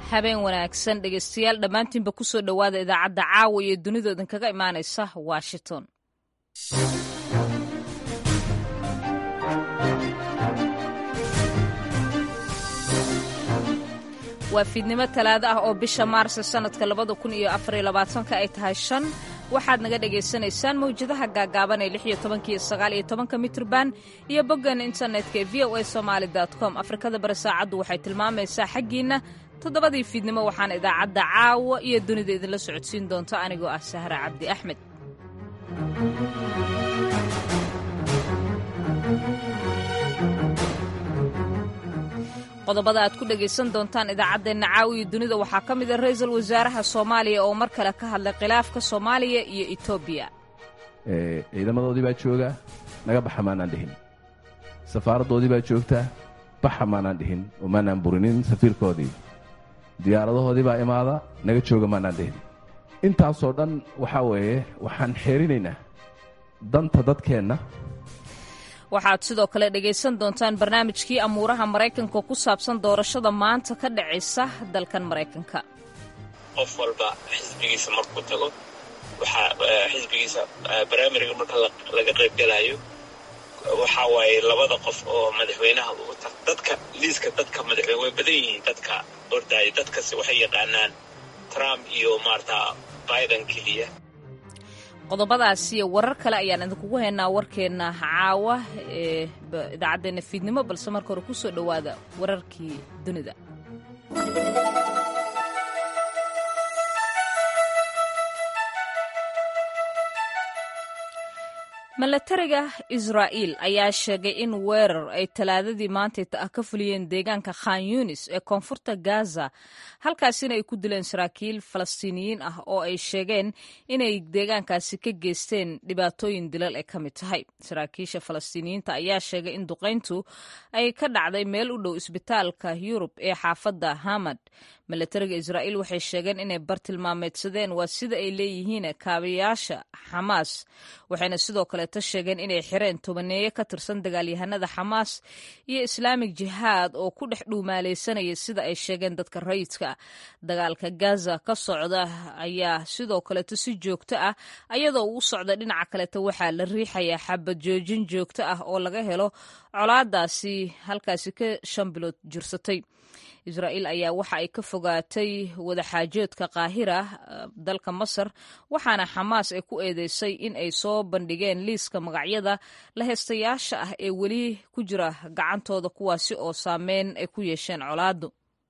habeen wanaagsan dhegaystayaal dhammaantiinba ku soo dhowaada idaacadda caawa iyo dunida idinkaga imaanaysa washington waa fiidnimo talaado ah oo bisha maarsa sannadka labada kun iyo afariyo labaatanka ay tahay shan waxaad naga dhagaysanaysaan mawjadaha gaagaaban ee lix iyo tobanka iyo sagaal iyo tobanka mitrban iyo boggan internetka ee v o a somaali com afrikada bari saacaddu waxay tilmaamaysaa xaggiinna toddobadii fiidnimo waxaana idaacadda caawa iyo dunida idinla socodsiin doonta anigoo ah sahra cabdi axmed qodobada aad ku dhegaysan doontaan idaacaddeenna caawa iyo dunida waxaa ka mid a ra-iisul wasaaraha soomaaliya oo mar kale ka hadlay khilaafka soomaaliya iyo etoobiya ciidamadoodii baa jooga naga baxa maanaan dhihin safaaraddoodii baa joogta baxa maanaan dhihin oo maanaan burinin safiirkoodii diyaaradahoodii baa imaada naga jooga maanaan dhihin intaasoo dhan waxaa weeye waxaan xeerinaynaa danta dadkeenna waxaad sidoo kale dhegaysan doontaan barnaamijkii amuuraha maraykanka ku saabsan doorashada maanta ka dhacaysa dalkan maraykanka qof walba xisbigiisa markuu tago waxaa xisbigiisa baraamiriga marka laga qaybgalayo waxaa waaye labada qof oo madaxweynaha ugu tag dadka liiska dadka madaxweyne way badan yihiin dadka ordaaya dadkasi waxay yaqaanaan trump iyo maarata biden keliya qodobadaas iyo warar kale ayaan idinkugu haynaa warkeenna caawa ee idaacaddeenna fiidnimo balse marka hore ku soo dhowaada wararkii dunida milatariga israa'iil ayaa sheegay in weerar ay talaadadii maantayta ah ka fuliyeen deegaanka khan yunis ee koonfurta gaza halkaasina ay ku dileen saraakiil falastiiniyiin ah oo ay sheegeen inay deegaankaasi ka geysteen dhibaatooyin dilal ay ka mid tahay saraakiisha falastiiniyiinta ayaa sheegay in duqayntu ay ka dhacday meel u dhow isbitaalka yurub ee xaafadda hamad milatariga israa'iil waxay sheegeen inay bartilmaameedsadeen waa sida ay leeyihiin kaabayaasha xamaas waxayna sidoo kaleeto sheegeen inay xireen tobaneeye ka tirsan dagaalyahanada xamaas iyo islaamig jihaad oo ku dhex dhuumaalaysanaya sida ay sheegeen dadka rayidka dagaalka gaza ka socda ayaa sidoo kaleeto si joogto ah ayadoo uu socda dhinaca kaleeto waxaa la riixayaa xabad joojin joogto ah oo laga helo colaadaasi halkaasi ka shan bilood jirsatay israa'iil ayaa waxa ay ka fogaatay wadaxaajoodka qaahira dalka masar waxaana xamaas ay ku eedeysay in ay soo bandhigeen liiska magacyada laheystayaasha ah ee weli ku jira gacantooda kuwaasi oo saameyn ay ku yeesheen colaadu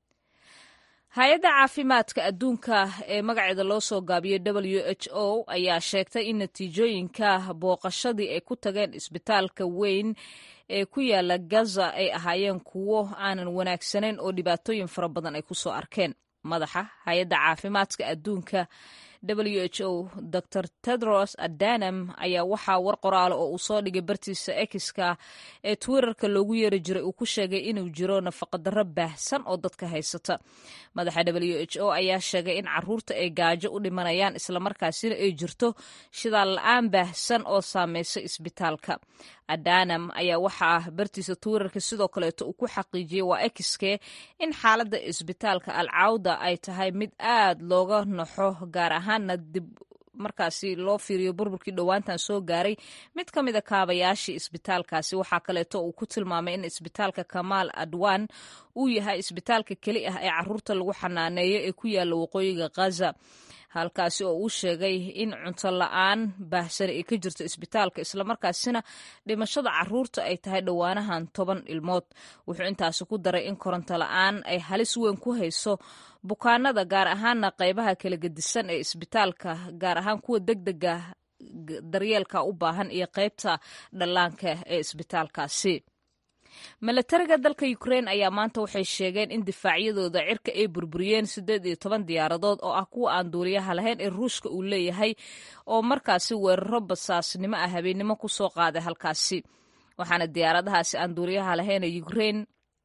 hay-adda caafimaadka adduunka ee magaceeda loo soo gaabiyey w h o ayaa sheegtay in natiijooyinka booqashadii ay ku tageen isbitaalka weyn ee ku yaala gaza ay ahaayeen kuwo aanan wanaagsanayn oo dhibaatooyin fara badan ay ku soo arkeen madaxa hay-adda caafimaadka adduunka w h o dor tedros adanam ayaa waxaa war qoraala oo uu soo dhigay bartiisa ekiska ee twitterka loogu yeeri jiray uu ku sheegay inuu jiro nafaqadarro baahsan oo dadka haysata madaxa w h o ayaa sheegay in caruurta ay gaajo u dhimanayaan islamarkaasina ay jirto shidaal la-aan baahsan oo saamaysa isbitaalka adanam ayaa waxaa bartiisa twitterka sidoo kaleeto uu ku xaqiijiyey waa ekiske in xaaladda isbitaalka alcawda ay tahay mid aad looga naxo gaar ahaana dib markaasi loo fiiriyo burburkii dhowaantan soo gaaray mid ka mid a kaabayaashii isbitaalkaasi waxaa kaleeto uu ku tilmaamay in isbitaalka kamaal adwan uu yahay isbitaalka keli ah ee caruurta lagu xanaaneeyo ee ku yaala waqooyiga khaza halkaasi oo uu sheegay in cunto la-aan baahsani ay ka jirto isbitaalka islamarkaasina dhimashada caruurta ay tahay dhowaanahan toban ilmood wuxuu intaasi ku daray in koronto la-aan ay halis weyn ku hayso bukaanada gaar ahaana qaybaha kala gedisan ee isbitaalka gaar ahaan kuwa deg dega daryeelka u baahan iyo qaybta dhallaanka ee isbitaalkaasi milatariga dalka ukrein ayaa maanta waxay sheegeen in difaacyadooda cirka ay burburiyeen siddeed iyo toban diyaaradood oo ah kuwa aan duuliyaha lahayn ee ruushka uu leeyahay oo markaasi weeraro basaasnimo ah habeennimo ku soo qaaday halkaasi waxaana diyaaradahaasi aan duuliyaha lahayn ee ukrein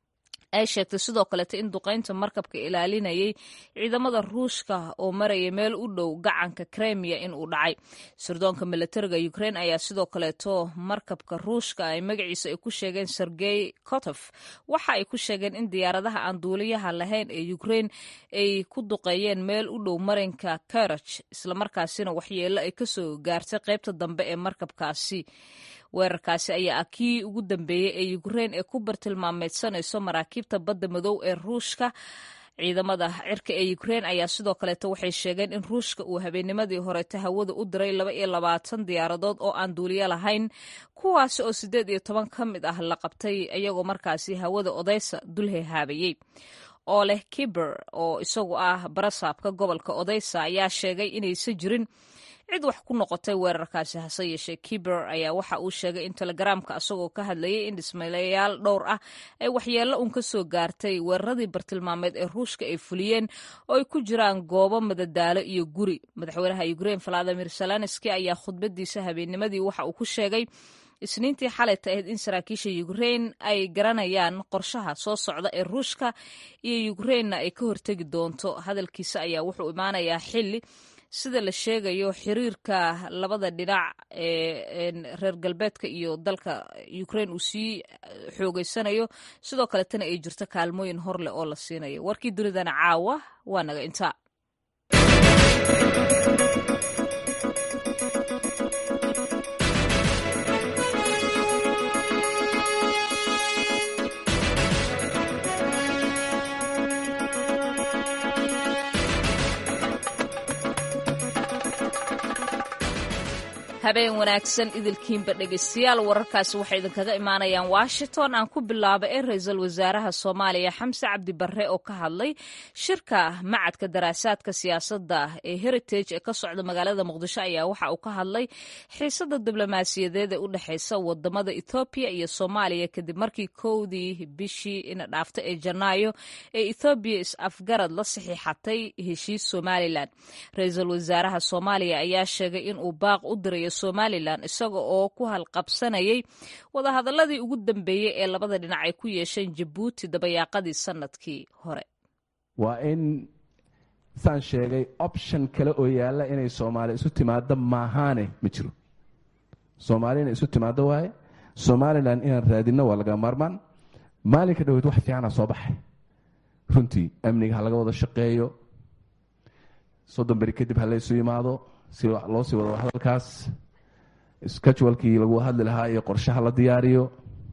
ay sheegtay sidoo kaleeto in duqaynta markabka ilaalinayay ciidamada ruushka oo maraya meel u dhow gacanka kremiya in uu dhacay sirdoonka milatariga ukrain ayaa sidoo kaleeto markabka ruushka ay magaciisa ay ku sheegeen sergey kotof waxa ay ku sheegeen in diyaaradaha aan duuliyaha lahayn ee ukrain ay ku duqeeyeen meel u dhow marinka karaj islamarkaasina waxyeello ay kasoo gaartay qaybta dambe ee markabkaasi weerarkaasi ayaa ah kii ugu dambeeyey ee ukrain ee ku bartilmaameedsanayso maraakiibta badda madow ee ruushka ciidamada cirka ee ukrain ayaa sidoo kaleeto waxay sheegeen in ruushka uu habeennimadii horeeta hawada u diray laba iyo labaatan diyaaradood oo aan duuliyo lahayn kuwaasi oo siddeed iyo toban ka mid ah la qabtay iyagoo markaasi hawada odeysa dul hehaabayey oo leh kiber oo isagu ah barasaabka gobolka odeysa ayaa sheegay inaysan jirin cid wax ku noqotay weerarkaasi hase yeeshee kiber ayaa waxa uu sheegay in telegaraamka asagoo ka hadlayay in dhismayaal dhowr ah ay waxyeello uun ka soo gaartay weeraradii bartilmaameed ee ruushka ay fuliyeen oo ay ku jiraan goobo madadaalo iyo guri madaxweynaha ukrain valadimir zelenski ayaa khudbadiisa habeennimadii waxa uu ku sheegay isniintii xalayta ahayd in saraakiisha ukrain ay garanayaan qorshaha soo socda ee ruushka iyo ukrainna ay ka hortegi doonto hadalkiisa ayaa wuxuu imaanayaa xili sida la sheegayo xiriirka labada dhinac ee reer galbeedka iyo dalka ukrain uu sii xoogeysanayo sidoo kaletana ay jirto kaalmooyin hor leh oo la siinayo warkii dunidana caawa waa naga intaa habeen wanaagsan idilkiinba dhegeystayaal wararkaasi waxay idinkaga imaanayaan washington aan ku bilaaba ee ra-iisul wasaaraha soomaaliya xamse cabdi barre oo ka hadlay shirka macadka daraasaadka siyaasadda ee heritage ee ka socda magaalada muqdisho ayaa waxa uu ka hadlay xiisada diblomaasiyadeed ee u dhexeysa wadamada ethoobiya iyo soomaaliya kadib markii kowdii bishii ina dhaafta ee janaayo ee ethoobiya is-afgarad la saxiixatay heshiis somalilan ra-iisul wasaaraha soomaaliya ayaa sheegay inuu baaq u dirayo somalilan isaga oo ku halqabsanayay wadahadaladii ugu dambeeyey ee labada dhinac ay ku yeesheen jabuuti dabayaaqadii sanadkii hore waa in saan sheegay option kale oo yaalla inay soomaaliya isu timaado maahaane ma jiro soomaaliya inay isu timaado waaye somalilan inaan raadinno waa laga maarmaan maalinka dhaweyd wax fiicana soo baxay runtii amniga ha laga wada shaqeeyo soddon beri kadib ha la ysu yimaado si loo sii wado hadalkaas scajualkii lagu hadli lahaa iyo qorshaha la diyaariyo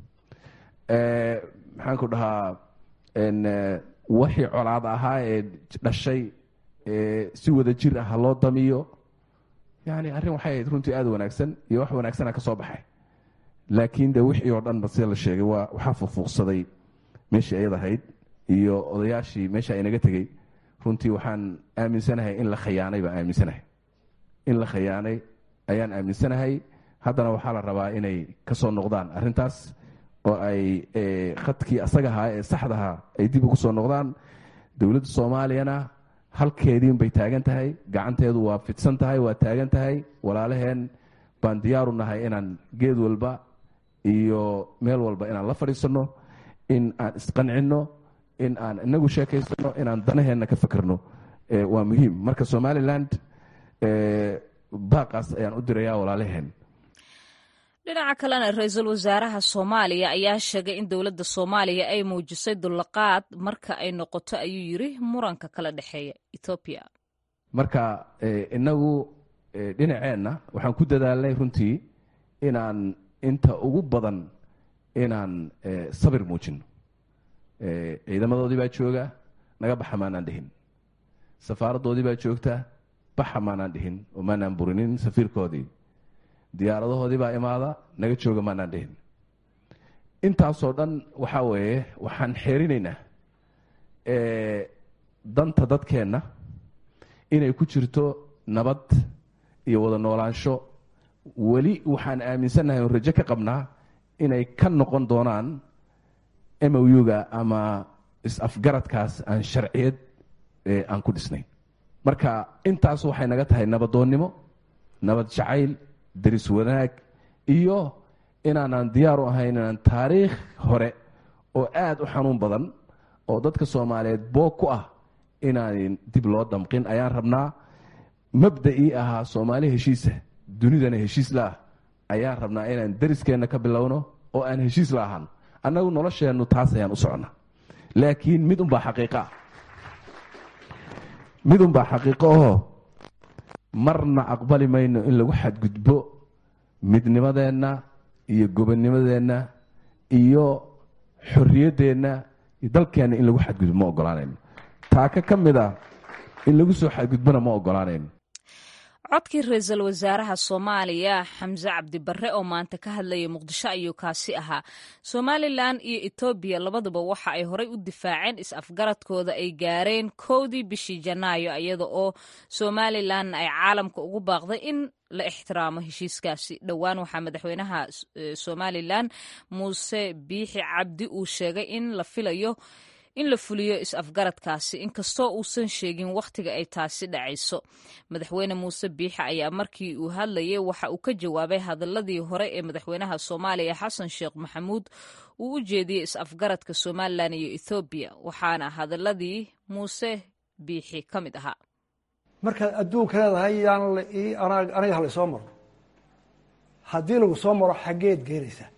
maxaan ku dhahaa wixii colaad ahaa ee dhashay si wada jir ah ha loo damiyo yani arrin waxay ahayd runtii aada wanaagsan iyo wax wanaagsana ka soo baxay laakiin de wixii oo dhanba sida la sheegay waa waxaa fuufuuqsaday meeshii ayad ahayd iyo odayaashii meesha inaga tegey runtii waxaan aaminsanahay in la khayaanay baan aaminsanahay in la khayaanay ayaan aaminsanahay haddana waxaa la rabaa inay ka soo noqdaan arrintaas oo ay khadkii asaga ahaa ee saxdahaa ay dib ugu soo noqdaan dowladda soomaaliyana halkeediin bay taagan tahay gacanteedu waa fidsan tahay waa taagan tahay walaalaheen baan diyaaru nahay inaan geed walba iyo meel walba inaan la fadhiisanno in aan isqancinno in aan inagu sheekaysano inaan danaheenna ka fakerno waa muhiim marka somaliland baaqaas ayaan u dirayaa walaalaheen dhinaca kalena ra-iisul wasaaraha soomaaliya ayaa sheegay in dowladda soomaaliya ay muujisay dullaqaad marka ay noqoto ayuu yiri muranka kala dhexeeya ethoobiya marka inagu dhinaceenna waxaan ku dadaalnay runtii inaan inta ugu badan inaan sabir muujino ciidamadoodii baa jooga naga baxa maanaan dhihin safaaraddoodii baa joogta baxa maanaan dhihin oo maanaan burinin safiirkoodii diyaaradahoodii baa imaada naga jooga maanaan dhihin intaasoo dhan waxaa weeye waxaan xeerinaynaa danta dadkeenna inay ku jirto nabad iyo wada noolaansho weli waxaan aaminsannahay oo rajo ka qabnaa inay ka noqon doonaan moyuga ama is-afgaradkaas aan sharciyad aan ku dhisnayn marka intaas waxay naga tahay nabadoonnimo nabad jacayl deris wanaag iyo inaanaan diyaar u ahayn inaan taariikh hore oo aada u xanuun badan oo dadka soomaaliyeed boog ku ah inaan dib loo damqin ayaan rabnaa mabda'ii ahaa soomaali heshiisa dunidana heshiis la ah ayaan rabnaa inaan dariskeenna ka bilowno oo aan heshiis la ahaan annagu nolosheennu taas ayaan u soconnaa laakiin mid unbaa xaqiiqo ah mid unbaa xaqiiqo ahoo marna aqbali mayno in lagu xadgudbo midnimadeenna iyo gobonnimadeenna iyo xorriyaddeenna iyo dalkeenna in lagu xadgudbo ma ogolaanayno taaka ka mid ah in lagu soo xadgudbona ma ogolaanayno codkii ra-iisul wasaaraha soomaaliya xamse cabdibarre oo maanta ka hadlayay muqdisho ayuu kaasi ahaa somalilan iyo etoobiya labaduba waxa ay horey u difaaceen is-afgaradkooda ay gaareen kowdii bishii janaayo iyada oo somalilan ay caalamka ugu baaqday in la ixtiraamo heshiiskaasi dhowaan waxaa madaxweynaha somalilan muuse biixi cabdi uu sheegay in la filayo in la fuliyo is-afgaradkaasi inkastoo uusan sheegin wakhtiga ay taasi dhacayso madaxweyne muuse biixi ayaa markii uu hadlayay waxa uu ka jawaabay hadaladii hore ee madaxweynaha soomaaliya xasan sheekh maxamuud uu u jeediyey is-afgaradka somalilan iyo ethoobiya waxaana hadaladii muuse biixi ka mid ahaa markaad adduunka leedahay yaan aniga hala soo maro haddii lagu soo maro xaggeed geenaysaa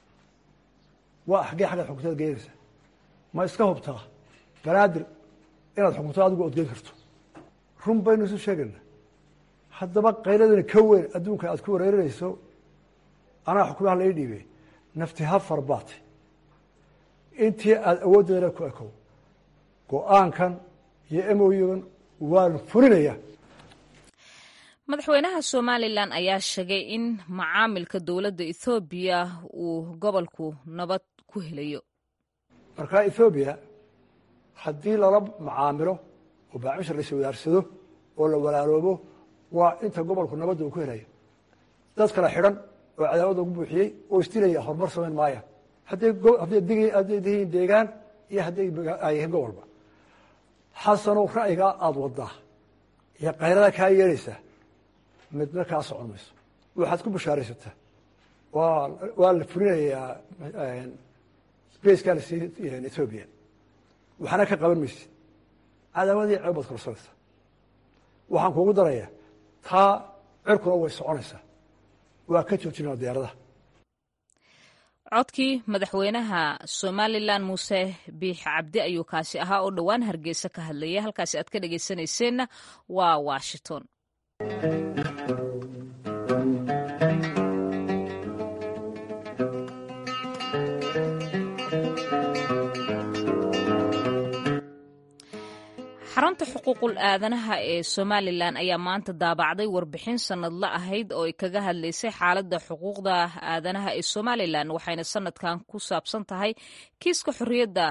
waa xaggee xaggeed xugtaad geenaysaa ma iska hubtaa banaadir inaad xukunto adigu odgeyn karto run baynu isu sheegayna haddaba qayladani ka weyn adduunka aad ku wareerinayso anaa xukumaha lai dhiibey nafti ha farbaate intii aada awooddeedana ku ekow go-aankan iyo emoygan waan fulinaya madaxweynaha somalilan ayaa sheegay in macaamilka dowladda ethoobiya uu gobolku nabad ku helayo markaa ethoobiya haddii lala macaamilo oo baacmisha la iswadaarsado oo la walaaloobo waa inta gobolku nabadda uu ku helayo dad kala xidhan oo cadaawada ugu buuxiyey oo isdilaya horumar samayn maaya hadday hadday dihiin deegaan iyo hadday yihiin gobolba xasanow ra'yigaa aada wadaa iyo kayrada kaa yeelaysaa midna kaa socon mayso waxaad ku bashaaraysataa waa waa la fulinayaa spacekaa lasii ethoobiya waxaana ka qaban maysid cadaawadii ceeb baad korsanaysaa waxaan kuugu darayaa taa cirkuna way soconaysaa waa ka joojinaa diyaaradaha codkii madaxweynaha somalilan muuse biix cabdi ayuu kaasi ahaa oo dhowaan hargeysa ka hadlayay halkaasi aad ka dhegeysanayseena waa washington xarunta xuquuqul aadanaha ee somalilan ayaa maanta daabacday warbixin sanadla ahayd oo ay kaga hadlaysay xaaladda xuquuqda aadanaha ee somalilan waxayna sanadkan ku saabsan tahay kiiska xorriyadda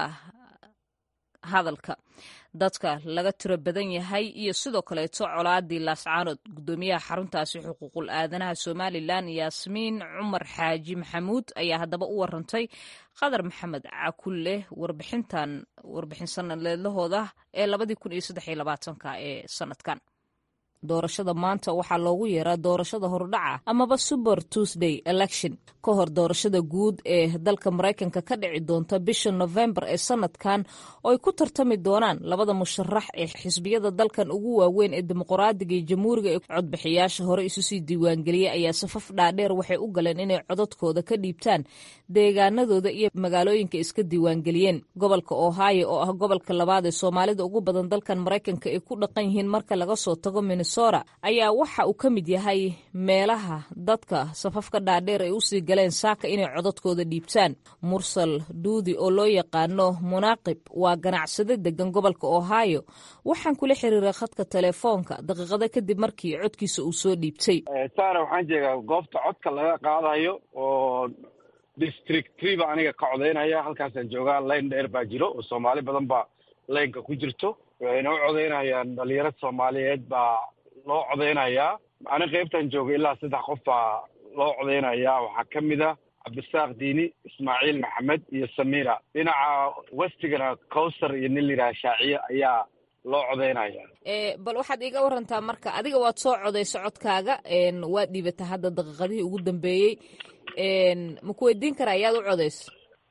hadalka dadka laga tiro badan yahay iyo sidoo kaleeto colaadii laascaanood guddoomiyaha xaruntaasi xuquuqul aadanaha somalilan yaasmiin cumar xaaji maxamuud ayaa haddaba u warantay qadar maxamed cakulle warbixintan warbixin sanadleedlahooda ee labadii kun iyo saddex iyo labaatanka ee sanadkan doorashada maanta waxaa loogu yeeraa doorashada hordhaca amaba super tuesday election ka hor doorashada guud ee dalka maraykanka ka dhici doonta bisha novembar ee sanadkan oo ay ku tartami doonaan labada musharax ee xisbiyada dalkan ugu waaweyn ee dimuqraadiga iyo jamhuuriga ee codbixiyaasha hore isu sii diiwaangeliyey ayaa safaf dhaadheer waxay u galeen inay codadkooda ka dhiibtaan deegaanadooda iyo magaalooyinka iska diiwaangeliyeen gobolka ohio oo ah gobolka labaad ee soomaalida ugu badan dalkan maraykanka ay ku dhaqan yihiin marka laga soo tago ayaa waxa uu ka mid yahay meelaha dadka safafka dhaadheer ay usii galeen saaka inay codadkooda dhiibtaan mursal duudi oo loo yaqaano munaaqib waa ganacsade degan gobolka ohio waxaan kula xiriiray khadka telefoonka daqiiqado kadib markii codkiisa uu soo dhiibtay saara waxaan jeegaa goobta codka laga qaadayo oo district tree ba aniga ka codaynaya halkaasaan joogaa layn dheer baa jiro oo soomaali badan baa laynka ku jirto waxayna u codaynayaan dhalinyarada soomaaliyeed baa loo codaynayaa ani qaybtan joogay ilaa saddex qof baa loo codaynayaa waxaa ka mid a cabdisaaq diini ismaaciil maxamed iyo samira dhinaca westigana cowsar iyo nin layidhaha shaaciye ayaa loo codaynaya bal waxaad iiga warantaa marka adiga waad soo codayso codkaaga waad dhiibataa hadda daqiiqadihii ugu dambeeyey ma ku weydiin karaa ayaad u codayso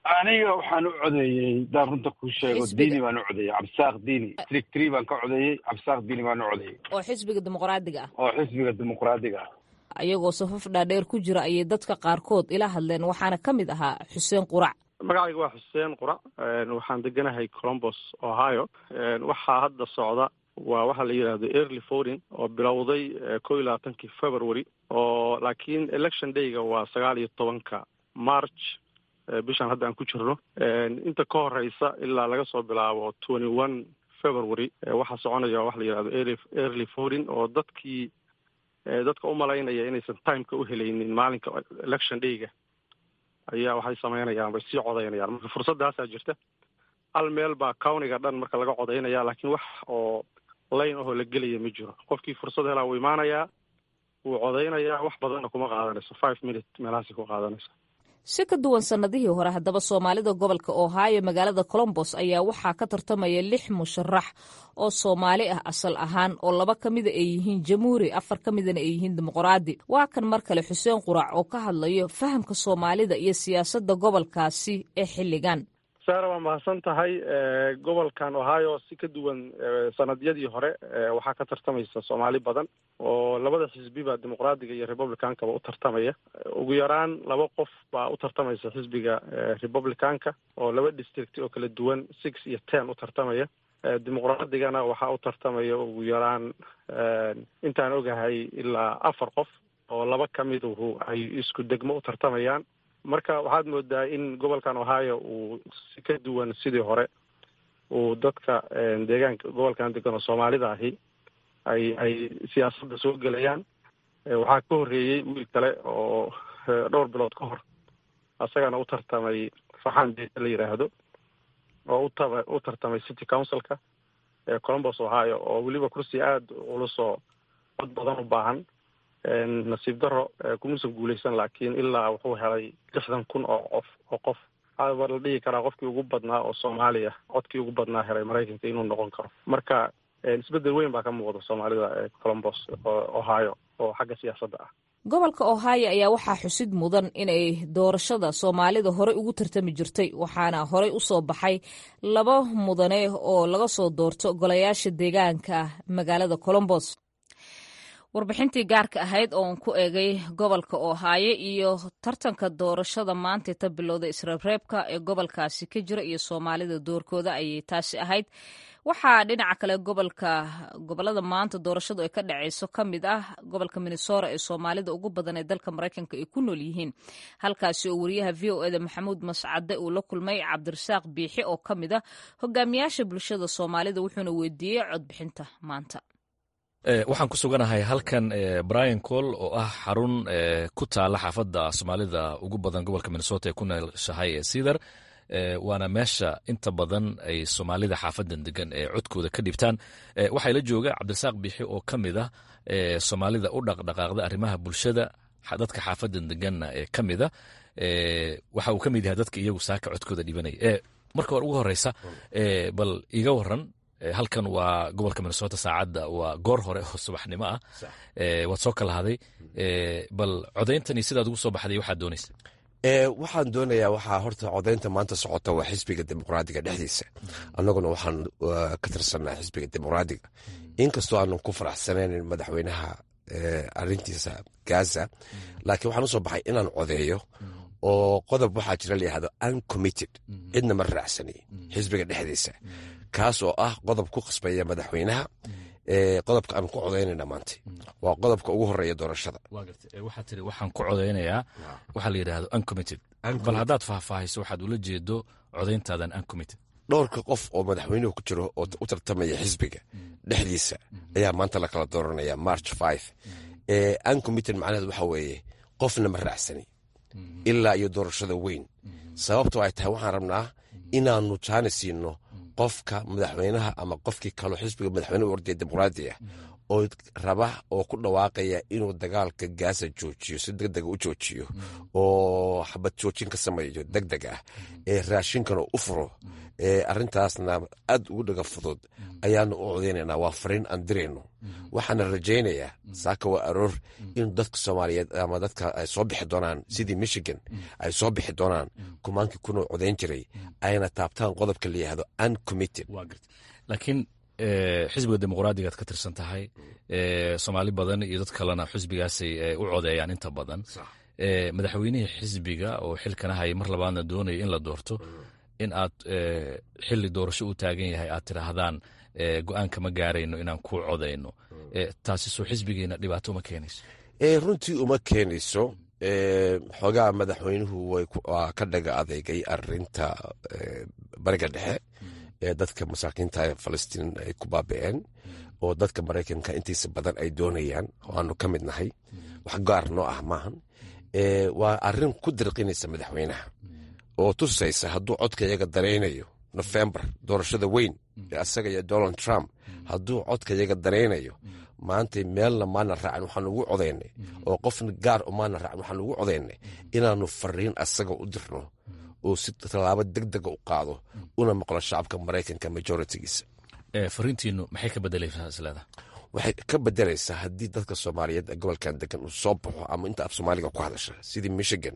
aniga waxaan u codeeyey daan runta kuu sheego Xisbiga. diini baan u codeeyey cabdisaaq diini district three baan ka codeeyey cabdisaaq diini baan u codeeyey oo xisbiga dimuqraadiga ah oo xisbiga dimuqraadiga ah ayagoo safaf dhaadheer ku jira ayay dadka qaarkood ila hadleen waxaana ka mid ahaa xuseen qurac magacayga waa xuseen qurac waxaan deganahay colombos ohio waxaa hadda socda waa waxaa la yidhahdo early voting oo bilowday kow iyo labaatankii february oo laakiin election dayga waa sagaal iyo tobanka march eh, bishan hadda aan ku jirno inta ka horeysa ilaa laga soo bilaabo twenty one february eh, waxaa soconaya waxa la yidhahdo early early voting oo dadkii eh, dadka u malaynaya inaysan timeka u helaynin maalinka election dayga ayaa waxay sameynayaan way sii codaynayaan marka fursaddaasaa jirta hal meel baa countiga dhan marka laga codaynaya laakiin wax oo layn ahoo la gelaya ma jiro qofkii fursad helaa wuu imaanayaa wuu codaynayaa wax badanna kuma qaadanayso five minute meelahaasi ku qaadanaysa si ka duwan sannadihii hore haddaba soomaalida gobolka ohio magaalada colombos ayaa waxaa ka tartamaya lix musharax oo soomaali ah asal ahaan oo laba ka mida ay yihiin jamhuuri afar ka midana ay yihiin dimuqraadi waa kan mar kale xuseen qurac oo ka hadlayo fahamka soomaalida iyo siyaasadda gobolkaasi ee xilligan saara waa mahadsan tahay gobolkan ohio si ka duwan sanadyadii hore waxaa ka tartamaysa soomaali badan oo labada xisbiba dimuqraadiga iyo republicankaba u tartamaya ugu yaraan laba qof baa u tartamaysa xisbiga republicanka oo laba district oo kala duwan six iyo ten u tartamaya dimuqraadigana waxaa u tartamaya ugu yaraan intaan ogahay ilaa afar qof oo laba ka miduhu ay isku degmo u tartamayaan marka waxaad moodaa in gobolkan ohio uu si ka duwan sidii hore uu dadka deegaanka gobolkan degan oo soomaalida ahi ay ay siyaasadda soo gelayaan waxaa ka horreeyey wiil kale oo dhowr bilood ka hor asagana u tartamay faxan deeta la yidhaahdo oo utaba u tartamay city councilka ee colombos ohio oo weliba kursi aada ulusoo cod badan u baahan nasiib daro kumuusan guuleysan laakiin ilaa wuxuu helay lixdan kun oo qof oo qof waxaa la dhihi karaa qofkii ugu badnaa oo soomaaliya codkii ugu badnaa helay maraykanka inuu noqon karo marka isbedel weyn baa ka muuqda soomaalida ee colombos ohio oo xagga siyaasadda ah gobolka ohio ayaa waxaa xusid mudan inay doorashada soomaalida horey ugu tartami jirtay waxaana horey u soo baxay laba mudane oo laga soo doorto golayaasha deegaanka magaalada colombos warbixintii gaarka ahayd ooan ku eegay gobolka ohaayo iyo tartanka doorashada maanta ta bilowda isreebreebka ee gobolkaasi ka jira iyo soomaalida doorkooda ayay taasi ahayd waxaa dhinaca kale gobolka gobolada maanta doorashadu ay ka dhaceyso ka mid ah gobolka minnesota ee soomaalida ugu badan ee dalka maraykanka ay ku nool yihiin halkaasi oo wariyaha v o eda maxamuud mascade uu la kulmay cabdirasaaq biixi oo ka mid ah hogaamiyaasha bulshada soomaalida wuxuuna weydiiyey codbixinta maanta waxaan ku suganahay halkan brian col oo ah xarun ku taala xaafadda soomaalida ugu badan gobolka minnesota ee ku nooshahay ee cedar waana meesha inta badan ay soomaalida xaafadan degan ee codkooda ka dhibtaan waxaa la jooga cabdirasaaq biixi oo ka mid ah soomaalida u dhaqdhaqaaqda arrimaha bulshada dadka xaafadan deganna ee ka mida waxa uu ka mid yahay dadka iyagu saaka codkooda dhibanaya marka hore ugu horeysa bal iga waran halkan waa gobolka minnesota saacadda waa goor hore oo subaxnimo ah waad soo kala haday bal codayntani sidaad ugu soo baxday waxaad doonaysa waxaan doonayaa waxaa horta codaynta maanta socota waa xisbiga dimuqraadiga dhexdiisa annaguna waxaan ka tirsanaa xisbiga dimuqraadiga inkastoo aanan ku faraxsanaynin madaxweynaha arintiisa gaza laakiin waxaan usoo baxay inaan codeeyo oo qodob waxaa jira layihahdo uncommitted cidna ma raacsani xisbiga dhexdiisa kaas oo ah qodob ku khasbaya madaxweynaha qodobka aan ku codaynayna maanta waa qodobka ugu horeeya doorashada waxaa tiri waxaan ku codaynayaa waxaa la yidhahdo uncommitted bal haddaad faahfaahiso waxaad ula jeedo codayntaadan uncommitted dhowrka qof oo madaxweynuhu ku jiro oo u tartamaya xisbiga dhexdiisa ayaa maanta la kala dooranaya march five uncommitted macnaheed waxa weeye qofna ma raacsani ilaa iyo doorashada weyn sababtoo ay tahay waxaan rabnaa inaanu jaani siino qofka madaxweynaha ama qofkii kaloo xisbiga madaxweyne u ordaya dimuqraadi ah oo raba oo ku dhawaaqaya inuu dagaalka gaasa joojiyo si deg dega u joojiyo oo xabad joojin ka sameeyo deg deg ah ee raashinkana u furo arintaasna aad ugu dhaga fudud ayaanu u codaynanaa waa fariin aan dirayno waxaana rajaynayaa saaka waa aroor in dadka soomaaliyeed ama dadka ay soo bixi doonaan sidii michigan ay soo bixi doonaan kumaankii kunoo codayn jiray ayna taabtaan qodobka la yihahdo uncommitted laakiin xisbiga dimuqraadigaad ka tirsan tahay soomaali badan iyo dad kalena xisbigaasay u codeeyaan inta badan madaxweynihii xisbiga oo xilkana hayay mar labaadna doonaya in la doorto in aad xili doorasho u taagan yahay aad tidhaahdaan go-aanka ma gaarayno inaan ku codayno taasi soo xisbigeena dhibaato uma keenayso runtii uma keenayso xoogaa madaxweynuhu waa ka dhaga adeegay arinta bariga dhexe ee dadka masaakiinta falastiin ay ku baabi'een oo dadka maraykanka intiisa badan ay doonayaan oo aanu ka mid nahay wax gaar noo ah maahan waa arin ku dirqinaysa madaxweynaha oo tusaysa hadduu codka iyaga daraynayo nofembar doorashada weyn ee asaga iyo donald trump hadduu codka iyaga daraynayo maanta meelna maana raacin waxaan ugu codaynay oo qofna gaar umaana raacin waxaan ugu codaynay inaanu fariin asaga u dirno oo si tallaabo deg dega u qaado una maqlo shacabka maraykanka majoritigiisa fariintiinu maxay ka bedelaysaa isleeda waxay ka bedelaysaa haddii dadka soomaaliyeed ee gobolkan degan uu soo baxo ama inta af soomaaliga ku hadasha sidii michigan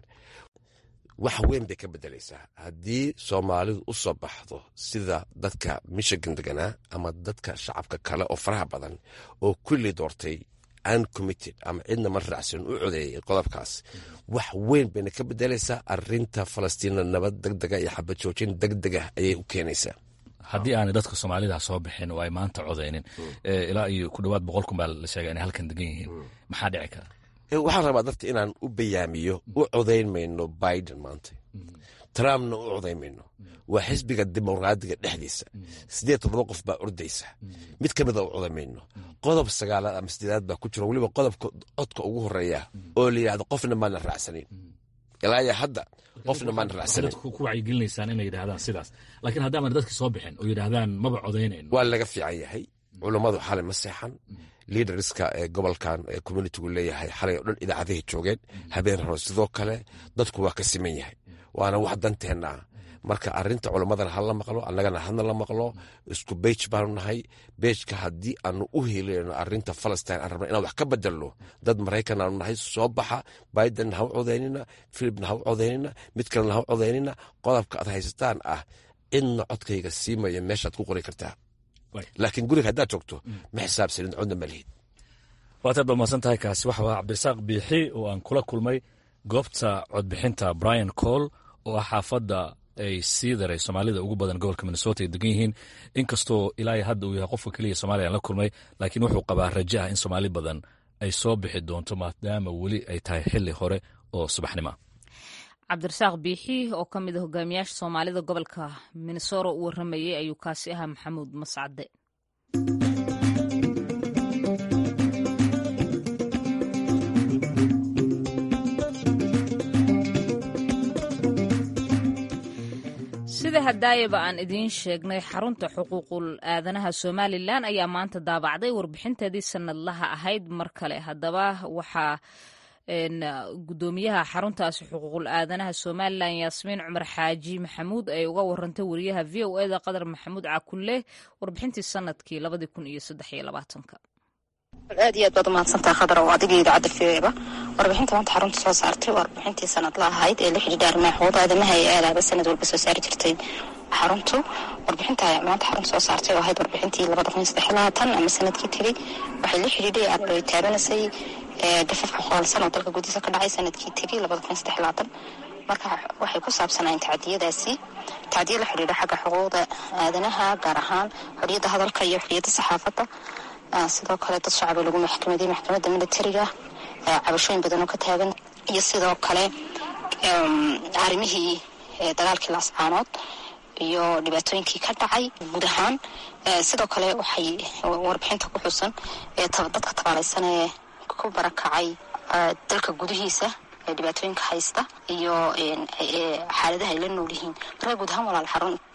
wax weyn bay ka bedelaysaa haddii soomaalidu u soo baxdo sida dadka michigan deganaa ama dadka shacabka kale oo faraha badan oo kulli doortay uncommitted ama cidna ma raacsan u codeeyay qodobkaas wax weyn bayna ka bedelaysaa arinta falastiina nabad deg dega iyo xabad joojin deg dega ayay u keenaysaa haddii aanay dadka soomaalida soo bixin oo ay maanta codaynin ilaa iyo ku dhawaad boqol kun baa la sheega inay halkan degan yihiin maxaa dhici kara waxaan rabaa dadka inaan u bayaamiyo u codayn mayno biden maanta trumpna u codayn mayno waa xisbiga dimuqraadiga dhexdiisa sideed todoba qof baa ordaysa mid ka mida u codayn mayno qodob sagaalaad ama sideedaad baa ku jiro weliba qodobka codka ugu horeeya oo la yidhahdo qofna maana raacsanin ilaa iyo hadda qofna maana raacsanin ku wacyigelinaysaan inay yidhahdaan sidaas laakiin haddaaman dadki soo bixin oo yidhaahdaan maba codaynayno waa laga fiican yahay culummadu xalay ma seexan liaderska ee gobolkan ee communitigu leeyahay xalay oo dhan idaacadahay joogeen habeen hore sidoo kale dadku waa ka siman yahay waana wax danteenna ah marka arinta culammadana hala maqlo annagana hadna la maqlo isku beij baanu nahay beejka haddii aanu u helino arinta falastin aan rabna inaan wax ka bedelno dad maraykan aanu nahay soo baxa biden ha u codaynina filibna ha u codaynina mid kalena ha u codaynina qodobka aad haysataan ah cidna codkayga siimaya meeshaad ku qori kartaa laakiin guriga haddaad joogto ma xisaabsanin codna ma lihid waataad ba mahadsan tahay kaasi waxa waa cabdirasaaq biixi oo aan kula kulmay goobta codbixinta brian cole oo ah xaafadda ay sii daray soomaalida ugu badan gobolka minnesota ay degan yihiin inkastoo ilaa hadda uu yahay qofka keliya somaaliya aan la kulmay laakiin wuxuu qabaa raja ah in soomaali badan ay soo bixi doonto maadaama weli ay tahay xili hore oo subaxnimo cabdirasaaq biixi oo ka mid a hogaamiyaasha soomaalida gobolka minnesota u waramayay ayuu kaasi ahaa maxamuud mascade sida hadaayaba aan idiin sheegnay xarunta xuquuqul aadanaha somalilan ayaa maanta daabacday warbixinteedii sanadlaha ahayd mar kale haddaba waxaa gudoomiyaha xaruntaasi xuquuqul aadanaha somalilan yaasmiin cumar xaaji maxamuud ay uga warantay wariyaha v o eda qadar maxamuud cakulle warbixintii sanadkii labadii kun iyo saddex iyo labaatanka aad iyo aad baad umahadsantaha khadar oo adiga idaacadda v o eba warbixinta maanta xarunta soo saartay warbixintii sanadla ahayd ee la xidhiidha arrimaha xuquuqda aadamaha ee aalaaba sanad walba soo saari jirtay xaruntu warbixinta maanta xarunta soo saartay oo ahayd warbixintii labada kun iyo saddex labaatan ama sanadkii tegey waxay la xidhiidhay ay taabanaysay dafafka qoolsan oo dalka gudihiisa ka dhacay sanadkii tegey labada kun iyo saddex labaatan marka waxay ku saabsanayeen tacdiyadaasi tacdiya la xidhiidha xagga xuquuqda aadanaha gaar ahaan xoriyadda hadalka iyo xoriyadda saxaafadda sidoo kale dad shacaba lagu maxkamaday maxkamadda militariga cabashooyin badan oo ka taagan iyo sidoo kale arrimihii dagaalkii laascaanood iyo dhibaatooyinkii ka dhacay guud ahaan sidoo kale waxay warbixinta ku xusan dadka tabaalaysan ee ku barakacay dalka gudihiisa ee dhibaatooyinka haysta iyo xaaladaha ay la nool yihiin marka guud ahaan walaal xarun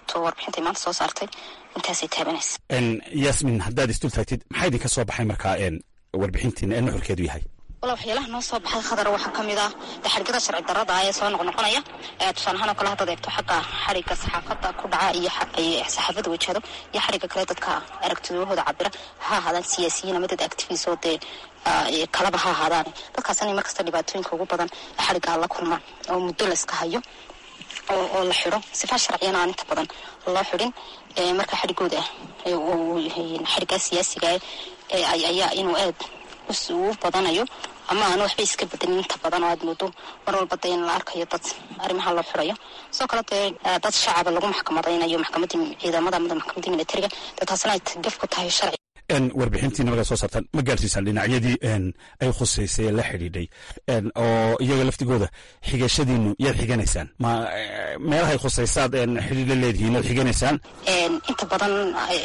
xaruntu warbixintay maanta soo saartay intaasay taabanaysa yasmin haddaad isdul taagtid maxaa idinka soo baxay markaa warbixintiina ee nuxurkeedu yahay wala waxyaalaha noo soo baxay khadar waxaa ka mid ah de xadhigada sharci darada ee soo noqnoqonaya tusaale ahaan oo kale haddaad eegto xagga xadhigga saxaafadda ku dhaca iyo saxaafadda wajahdo iyo xadhigga kale dadka aragtidahooda cabira ha ahaadaan siyaasiyiin ama dad activis oo dee kalaba ha ahaadaan dadkaas inay markasta dhibaatooyinka ugu badan xadhigga la kulmaan oo muddo la iska hayo oo la xidho sifaa sharciyana aan inta badan loo xidhin marka xadhigooda xadhiggaa siyaasiga ayaa inuu aad u badanayo ama aan waxba iska bedelin inta badan oo aad moodo mar walba dee in la arkayo dad arrimaha loo xirayo sidoo kale dee dad shacaba lagu maxkamadaynayo maxkamadii ciidamada ama maxkamadii militariga dee taasna ay gaf ku tahay sharci warbixintiina markaa soo saartaan ma gaarsiisaan dhinacyadii ay khuseysay ee la xidhiidhay oo iyaga laftigooda xigashadiinu yaad xiganaysaan ma meelahay khuseysaad xidhiidla leedihiin yaad xiganaysaan inta badan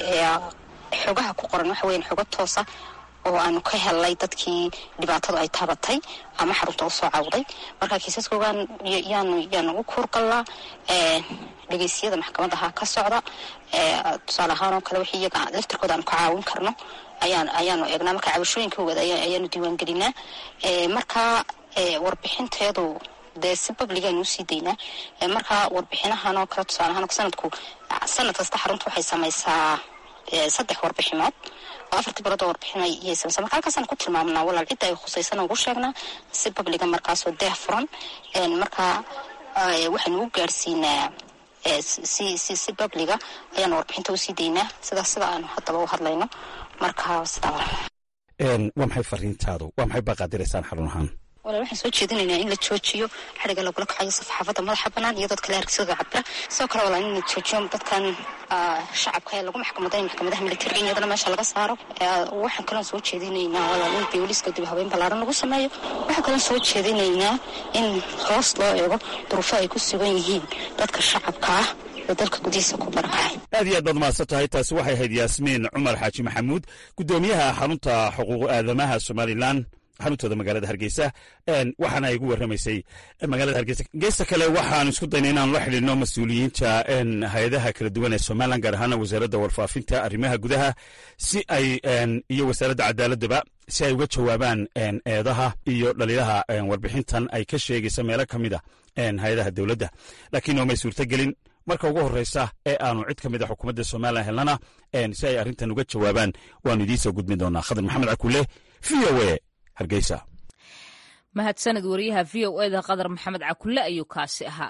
xogaha ku qoran waxa weyan xogo toosa oo aanu ka helnay dadkii dhibaatadu ay taabatay ama xarunta u soo cawday marka kiisaskoogan yaanu yaanu u kuurgalnaa dhegeysiyada maxkamadaha ka socda tusaale ahaan oo kale wixii iyaga laftirkooda aanu ka caawin karno ayaan ayaanu eegnaa marka cabashooyinkooda ayaanu diiwaan gelinaa marka warbixinteedu dee si babligaanu usii daynaa marka warbixinahan oo kale tusaale ahaan sanadku sanad kasta xarunta waxay samaysaa saddex warbixinood oo afartii bilood oo warbixin ayay samaysaa marka halkaasaan ku tilmaamnaa walaal cidda ay khusaysan ugu sheegnaa si babliga markaasoo deeh furan marka waxaynu u gaadhsiinaa si si si babliga ayaanu warbixinta usii daynaa sidaas sida aanu haddaba u hadlayno marka sidaa waa maxay fariintaadu waa maxay baaqaadiraysaan xarun ahaan walaal waxaan soo jeedinaynaa in la joojiyo xadhigga lagula kacayo safaxaafadda madaxa bannaan iyo dadka le argsidooda cabira sidoo kale walaal in la joojiyo dadkan shacabka ee lagu maxkamaday maxkamadaha militariga in iyadana meesha laga saaro waxaan kaloon soo jeedinaynaa walaal in booliska dib habeyn ballaaran lagu sameeyo waxaan kaloon soo jeedinaynaa in hoos loo eego duruufo ay ku sugan yihiin dadka shacabka ah dalka gudihiisa ku barakacay aad iyo aad baad mahadsan tahay taasi waxay ahayd yaasmiin cumar xaaji maxamuud guddoomiyaha xarunta xuquuq aadamaha somalilan xaruntooda magaalada hargeysa waxaana ay igu warramaysay magaalada hargeysa geesta kale waxaan isku daynay inaan la xidhiidno mas-uuliyiinta hay-adaha kala duwan ee somalilan gaar ahaana wasaaradda warfaafinta arrimaha gudaha si ay iyo wasaaradda cadaaladaba si ay uga jawaabaan eedaha iyo dhaliilaha warbixintan ay ka sheegaysa meelo ka mid a hay-adaha dowladda laakiin oomay suurtogelin marka ugu horreysa ee aanu cid ka mid a xukuumadda somalilan helnana si ay arrintan uga jawaabaan waanu idiin soo gudbin doonaa khadar maxamed cakuule v o a hargeysa mahadsanid wariyaha v o eda qadar maxamed cakulle ayuu kaasi ahaa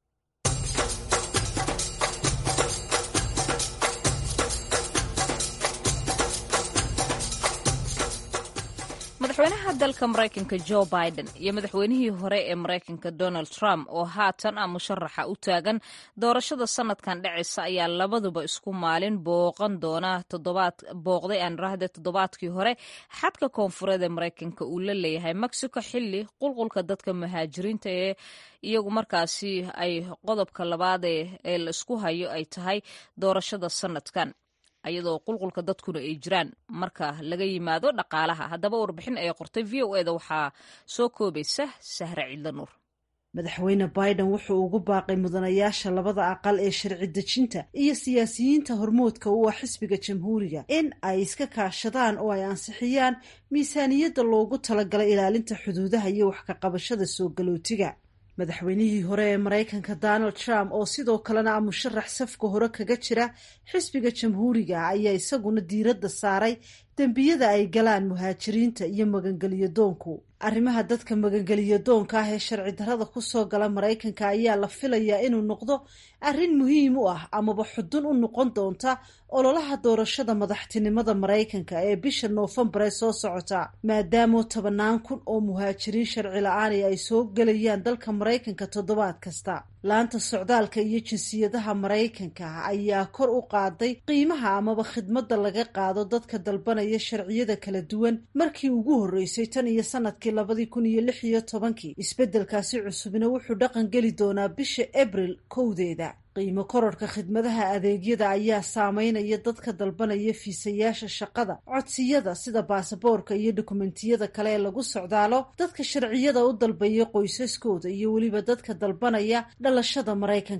madaxweynaha dalka maraykanka jo biden iyo madaxweynihii hore ee maraykanka donald trump oo haatan ah musharaxa u taagan doorashada sanadkan dhacaysa ayaa labaduba isku maalin booqan doona booqday aan rahde toddobaadkii hore xadka koonfureed ee maraykanka uu la leeyahay mexico xili qulqulka dadka muhaajiriinta ee iyagu markaasi ay qodobka labaad ee la isku hayo ay tahay doorashada sanadkan iyadoo qulqulka dadkuna ay jiraan marka laga yimaado dhaqaalaha haddaba warbixin ay qortay v o eda waxaa soo koobaysa sahre ciidla nuur madaxweyne biden wuxuu ugu baaqay mudanayaasha labada aqal ee sharci dejinta iyo siyaasiyiinta hormoodka u ah xisbiga jamhuuriga in ay iska kaashadaan oo ay ansixiyaan miisaaniyadda loogu talagalay ilaalinta xuduudaha iyo wax ka qabashada soo galootiga madaxweynihii hore ee maraykanka donald trump oo sidoo kalena ah musharax safka hore kaga jira xisbiga jamhuuriga ayaa isaguna diiradda saaray dembiyada ay galaan muhaajiriinta iyo magangeliyo doonku arrimaha dadka magangeliyo doonka ah ee sharci darrada kusoo gala maraykanka ayaa la filayaa inuu noqdo arrin muhiim u ah amaba xudun u noqon doonta ololaha doorashada madaxtinimada maraykanka ee bisha noofembar ee soo socota maadaama tobanaan kun oo muhaajiriin sharci la-aani ay soo gelayaan dalka maraykanka toddobaad kasta laanta socdaalka iyo jinsiyadaha maraykanka ayaa kor u qaaday qiimaha amaba khidmadda laga qaado dadka dalbanaya sharciyada kala duwan markii ugu horreysay tan iyo sanadkii labadii kun iyo lix iyo tobankii isbeddelkaasi cusubna wuxuu dhaqan geli doonaa bisha abril kowdeeda qiimo kororhka khidmadaha adeegyada ayaa saameynaya dadka dalbanaya fiisayaasha shaqada codsiyada sida baasaboorka iyo dokumentiyada kale ee lagu socdaalo dadka sharciyada u dalbaya qoysaskooda iyo weliba dadka dalbanaya dhalashada maraykanka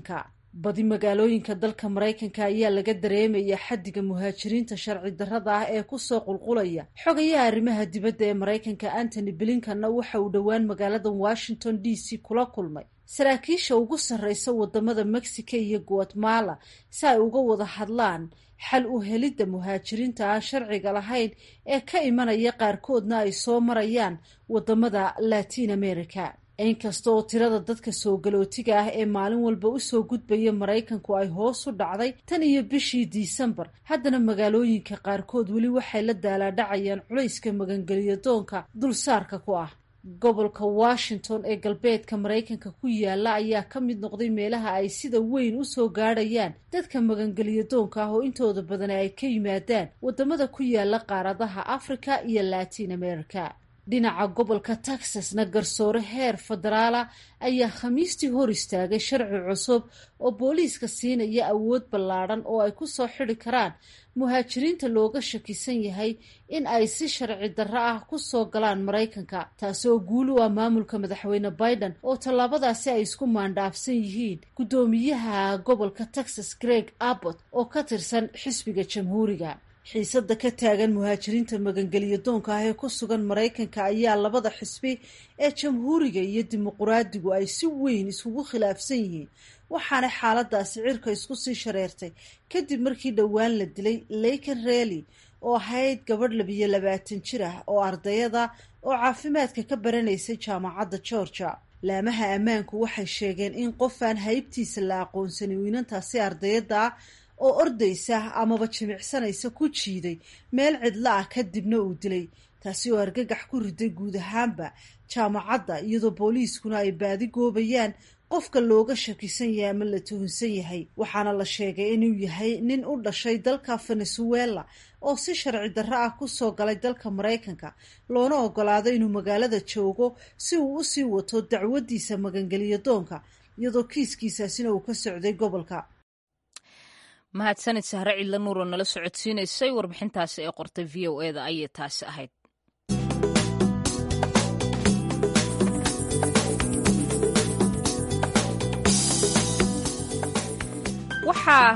badi magaalooyinka dalka maraykanka ayaa laga dareemaya xaddiga muhaajiriinta sharci darrada ah ee kusoo qulqulaya xogayaha arrimaha dibadda ee maraykanka antony blinkanna waxa uu dhowaan magaalada washington d c kula kulmay saraakiisha ugu sarreysa wadamada mexico iyo guatemala si ay uga wada hadlaan xal u helidda muhaajiriinta aan sharciga lahayn ee ka imanaya qaarkoodna ay soo marayaan wadamada latin america inkasta oo tirada dadka soo galootiga ah ee maalin walba usoo gudbaya maraykanku ay hoos u dhacday tan iyo bishii disembar haddana magaalooyinka qaarkood weli waxay la daalaadhacayaan culayska magangeliyo doonka dulsaarka ku ah gobolka washington ee galbeedka maraykanka ku yaala ayaa ka mid noqday meelaha ay sida weyn usoo gaadhayaan dadka magangeliyo doonka ah oo intooda badan ay ka yimaadaan wadamada ku yaala qaaradaha africa iyo latin america dhinaca gobolka texasna garsoore heer federaala ayaa khamiistii hor istaagay sharci cusub oo booliiska siinaya awood ballaadhan oo ay kusoo xidi karaan muhaajiriinta looga shakisan yahay in ay si sharci darro ah kusoo galaan maraykanka taasi oo guul u ah maamulka madaxweyne biden oo tallaabadaasi ay isku maandhaafsan yihiin guddoomiyaha gobolka texas greg abbott oo ka tirsan xisbiga jamhuuriga xiisadda ka taagan muhaajiriinta magangeliyo doonka ah ee ku sugan maraykanka ayaa labada xisbi ee jamhuuriga iyo dimuquraadigu ay si weyn isugu khilaafsan yihiin waxaana xaaladaasi cirka isku sii shareertay kadib markii dhowaan la dilay leyken reely oo ahayd gabadh labiyo labaatan jir ah oo ardayada oo caafimaadka ka baranaysay jaamacadda georgia laamaha ammaanku waxay sheegeen in qofaan haybtiisa la aqoonsanin wiinantaasi ardayada ah oo ordaysa amaba jimicsanaysa ku jiiday meel cidlo ah kadibna uu dilay taasi oo argagax ku riday guud ahaanba jaamacadda iyadoo booliiskuna ay baadi goobayaan qofka looga shakisan yahay ama la tuhunsan yahay waxaana la sheegay inuu yahay nin u dhashay dalka venezuela oo si sharci darro ah kusoo galay dalka maraykanka loona ogolaado inuu magaalada joogo si uu usii wato dacwadiisa magangeliyo doonka iyadoo kiiskiisaasina uu ka socday gobolka mahadsanid sahre cidla nuuroo nala socodsiinaysay warbixintaasi ee qortay v o e da ayay taasi ahayd waxaa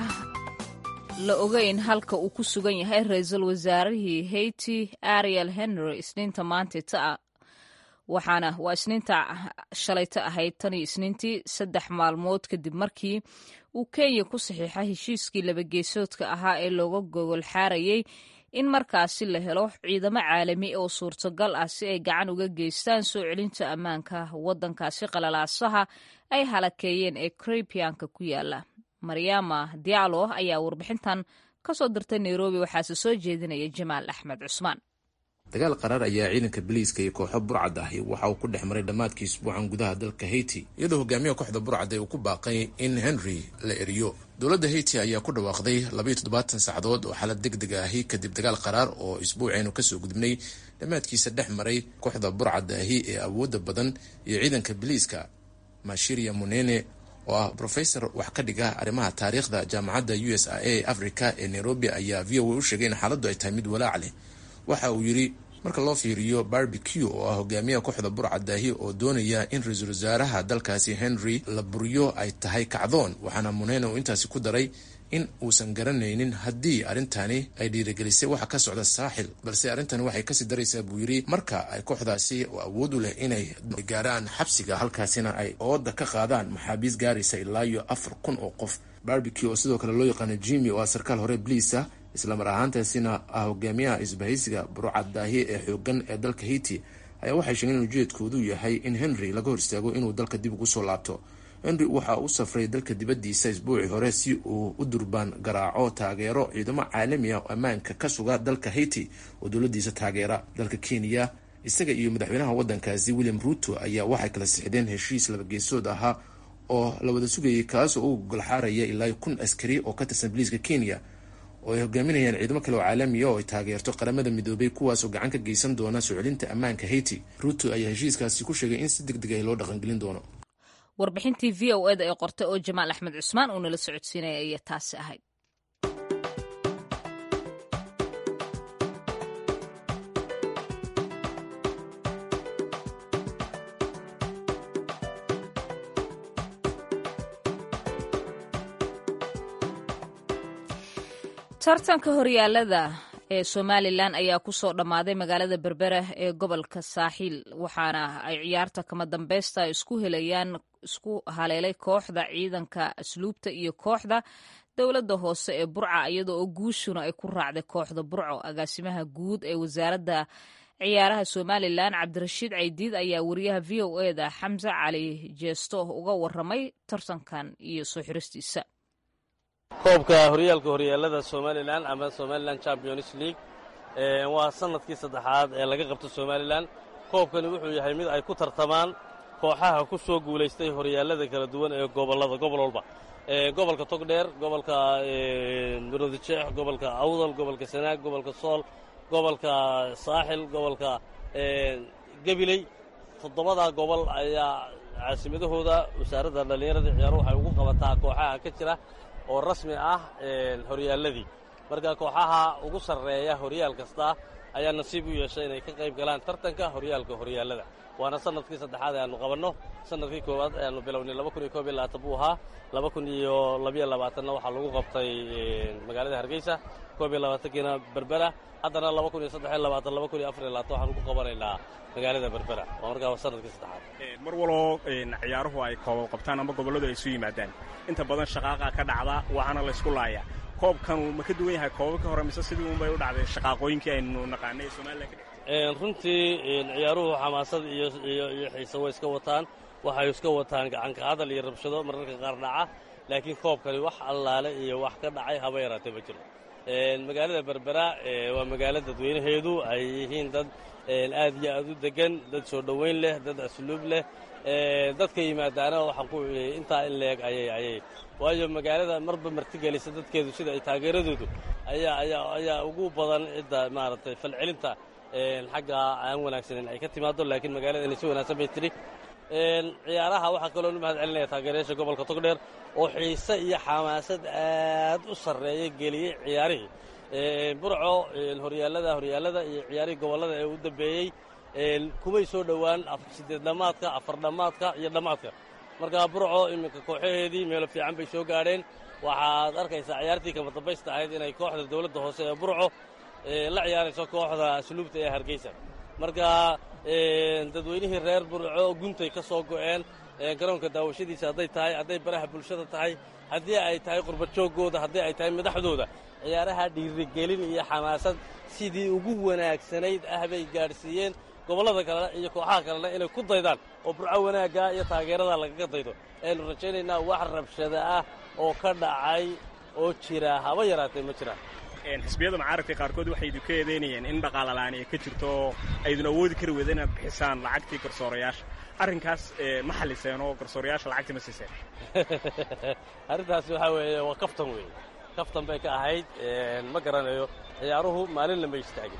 la ogeyn halka uu ku sugan yahay ra-iisul wasaarihii haiti ariel henry isniinta maantita waxaana waa isniinta shalayta ahayd tan iyo isniintii saddex maalmood kadib markii uu kenya ku saxiixa heshiiskii labageesoodka ahaa ee looga gogol xaarayay in markaasi la helo ciidamo caalami oo suurtagal ah si ay gacan uga geystaan soo celinta ammaanka waddankaasi qalalaasaha ay halakeeyeen ee caribianka ku yaala maryaama diallo ayaa warbixintan ka soo dirtay nairobi waxaase soo jeedinaya jamaal axmed cusmaan dagaal qaraar ayaa ciidanka biliiska iyo kooxo burcad ahi waxa uu ku dhex maray dhammaadkii isbuucan gudaha dalka haiti iyadoo hogaamiyaha kooxda burcad uu ku baaqay in henry la eriyo dowladda haiti ayaa ku dhawaaqday labaiyo toddobaatan saacadood oo xaalad deg deg ahi kadib dagaal qaraar oo isbuucaynu kasoo gudubnay dhammaadkiisa dhex maray kooxda burcadda ahi ee awoodda badan iyo ciidanka biliiska mashiria munene oo ah brofesor wax ka dhiga arrimaha taariikhda jaamacadda u s a a africa ee nairobi ayaa v o a u sheegay in xaaladdu ay tahay mid walaac leh waxa uu yidhi marka loo fiiriyo barbeque oo ah hogaamiyaha kooxda burcadaahi oo doonaya in ra-iisul wasaaraha dalkaasi henry la buriyo ay tahay kacdoon waxaana munene uu intaasi ku daray in uusan garanaynin haddii arrintani ay dhiirigelisay waxa ka socda saaxil balse arrintani waxay kasii daraysaa buu yidhi marka ay kooxdaasi oo awood u leh inay gaaraan xabsiga halkaasina ay ooda ka qaadaan maxaabiis gaaraysa ilaa iyo afar kun oo qof barbeque oo sidoo kale loo yaqaano jimmy oo ah sarkaal hore bliisa islamar ahaantaasina ah hogaamiyaha isbahaysiga burcadaahi ee xoogan ee dalka haiti ayaa waxay sheegeen in ujeedkoodu yahay in henry laga hor istaago inuu dalka dib ugu soo laabto henry waxa u safray dalka dibaddiisa isbuucii hore si uu u durbaan garaaco taageero ciidamo caalami ah oo ammaanka ka suga dalka haiti oo dowladiisa taageera dalka kenya isaga iyo madaxweynaha waddankaasi william ruto ayaa waxay kala sixdeen heshiis labageesood ahaa oo la wada sugayay kaas oo u golxaaraya ilaa kun askari oo ka tirsan biliiska kenya oo ay hogaaminayaan ciidamo kale oo caalamiya oo ay taageerto qaramada midoobay kuwaasoo gacan ka geysan doona soo celinta ammaanka haiti ruto ayaa heshiiskaasi ku sheegay in si deg deg ah loo dhaqangelin doono warbixintii v o eda ee qortay oo jamaal axmed cusmaan uu nala socodsiinaya ayaa taasi ahayd tartanka horyaalada ee somalilan ayaa kusoo dhammaaday magaalada berbera ee gobolka saaxiil waxaana ay ciyaarta kama dambeysta isku helayaan isku haleelay kooxda ciidanka asluubta iyo kooxda dowladda hoose ee burca iyadoo oo guushuna ay ku raacday kooxda burco agaasimaha guud ee wasaaradda ciyaaraha somalilan cabdirashiid caydiid ayaa wariyaha v o eda xamse cali jeesto uga waramay tartankan iyo soo xiristiisa koobka horyaalka horyaalada somalilan ama somalilan champions league waa sanadkii saddexaad ee laga qabto somalilan koobkani wuxuu yahay mid ay ku tartamaan kooxaha ku soo guulaystay horyaalada kala duwan ee gobollada gobol walba gobolka togdheer gobolka murudijeex gobolka awdal gobolka sanaag gobolka sool gobolka saaxil gobolka gabiley toddobadaa gobol ayaa caasimadahooda wasaaradda dhallinyarada ciyaaro waxay ugu qabataa kooxaha ka jira oo rasmi ah horyaaladii marka kooxaha ugu sarreeya horyaal kasta ayaa nasiib u yeeshay inay ka qayb galaan tartanka horyaalka horyaalada waana sanadkii saddexaad ee aanu qabanno sanadkii koowaad ayaanu bilownay laba kun iyo koob iyo labaatan buu ahaa laba kun iyo labiyo labaatanna waxaa lagu qabtay magaalada hargeysa koob iyo labaatankiina berbera haddana laba kun iyo saddex iyo labaatan laba kun iyo afar iyo labaatan waxaanu ku qabanaynaa magaalada berbera waa markaa sanadkii saddexaad mar waloo ciyaaruhu ay koobab qabtaan ama gobolladu ay isu yimaadaan inta badan shaqaaqa ka dhacda waxaana laysku laayaa koobkanu ma ka duwan yahay koobabka hore mise sidii unbay u dhacday shaqaaqooyinkii aynu naqaanay ee somalilan ka dhigtay runtii ciyaaruhu xamaasad iyo iyo iyo xiise way iska wataan waxay iska wataan gacanka hadal iyo rabshado mararka qaar dhaca laakiin koobkani wax allaale iyo wax ka dhacay haba yaraatee ma jiro magaalada berbera waa magaalo dadweynaheedu ay yihiin dad aad iyo aad u degan dad soo dhoweyn leh dad asluub leh dadka yimaadaana waxaan ku intaa in leeg ayay ayay waayo magaalada marba martigelisa dadkeedu sida ay taageeradoodu ayaa ayaa ayaa ugu badan cidda maaragtay falcelinta xagga aan wanaagsanin ay ka timaado laakiin magaaladani si wanaagsan bay tidhi ciyaaraha waxaa kaloo nu mahad celinaya taageerayaasha gobolka togdheer oo xiise iyo xamaasad aad u sarreeya geliyey ciyaarihii burco horyaalada horyaalada iyo ciyaarihii gobollada ee u dambeeyey kumay soo dhowaan siddeed dhammaadka afar dhammaadka iyo dhammaadka markaa burco iminka kooxaheedii meelo fiican bay soo gaadheen waxaad arkaysaa ciyaartii kama dambaysta ahayd inay kooxda dowladda hoose ee burco la ciyaarayso kooxda asluubta ee hargeysa marka dadweynihii reer burco guntay ka soo go'een garoonka daawashadiisa hadday tahay hadday baraha bulshada tahay haddii ay tahay qurbadjooggooda haddii ay tahay madaxdooda ciyaaraha dhiirigelin iyo xamaasad sidii ugu wanaagsanayd ah bay gaadhsiiyeen gobollada kalena iyo kooxaha kalena inay ku daydaan oo burco wanaagga iyo taageerada lagaga daydo aynu rajaynaynaa wax rabshada ah oo ka dhacay oo jira haba yaraatee ma jiraan xisbiyada mucaaradka qaarkood waxay idinku eedaynayeen in dhaqaalalaan ay ka jirto oo aydun awoodi kari weyda inaad bixisaan lacagtii garsoorayaasha arrinkaas ma xalliseen oo garsoorayaasha lacagtii ma siiseen arrintaasi waxaa weeye waa kaftan weeye kaftan bay ka ahayd ma garanayo ciyaaruhu maalinna ma istaagin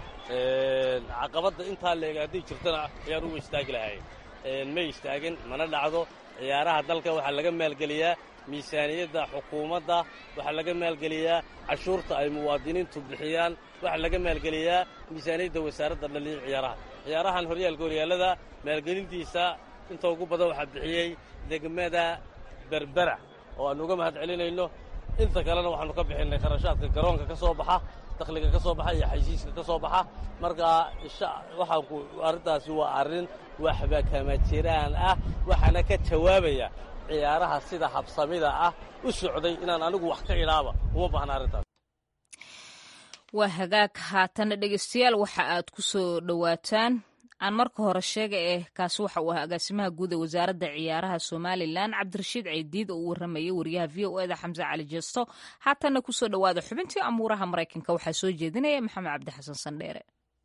caqabadda intaa leeg hadday jirtana ciyaaruhu way istaagi lahaayeen may istaagin mana dhacdo ciyaaraha dalka waxaa laga maalgeliyaa miisaaniyadda xukuumadda waxaa laga maalgeliyaa cashuurta ay muwaadiniintu bixiyaan waxaa laga maalgeliyaa miisaaniyadda wasaaradda dhaliya ciyaaraha ciyaarahan horyaalka horyaalada maalgelintiisa inta ugu badan waxaa bixiyey degmada berbera oo aannu uga mahad celinayno inta kalena waxaannu ka bixinnay kharashaadka garoonka ka soo baxa dakhliga ka soo baxa iyo xaysiiska ka soo baxa marka waxaanku arrintaasi waa arrin waxba kama jiraan ah waxaana ka jawaabaya ciyaaraha sida habsamida ah u socday inaan anigu wax ka idhaaba uma baahna arrintaas waa hagaag haatana dhegeystayaal waxa aad ku soo dhowaataan aan marka hore sheega eh kaasi waxa uu ahaa agaasimaha guud ee wasaaradda ciyaaraha somalilan cabdirashiid ceydiid oo u warramayay wariyaha v o eda xamse cali jeesto haatanna kusoo dhowaada xubintii amuuraha maraykanka waxaa soo jeedinaya maxamed cabdi xasan sandheere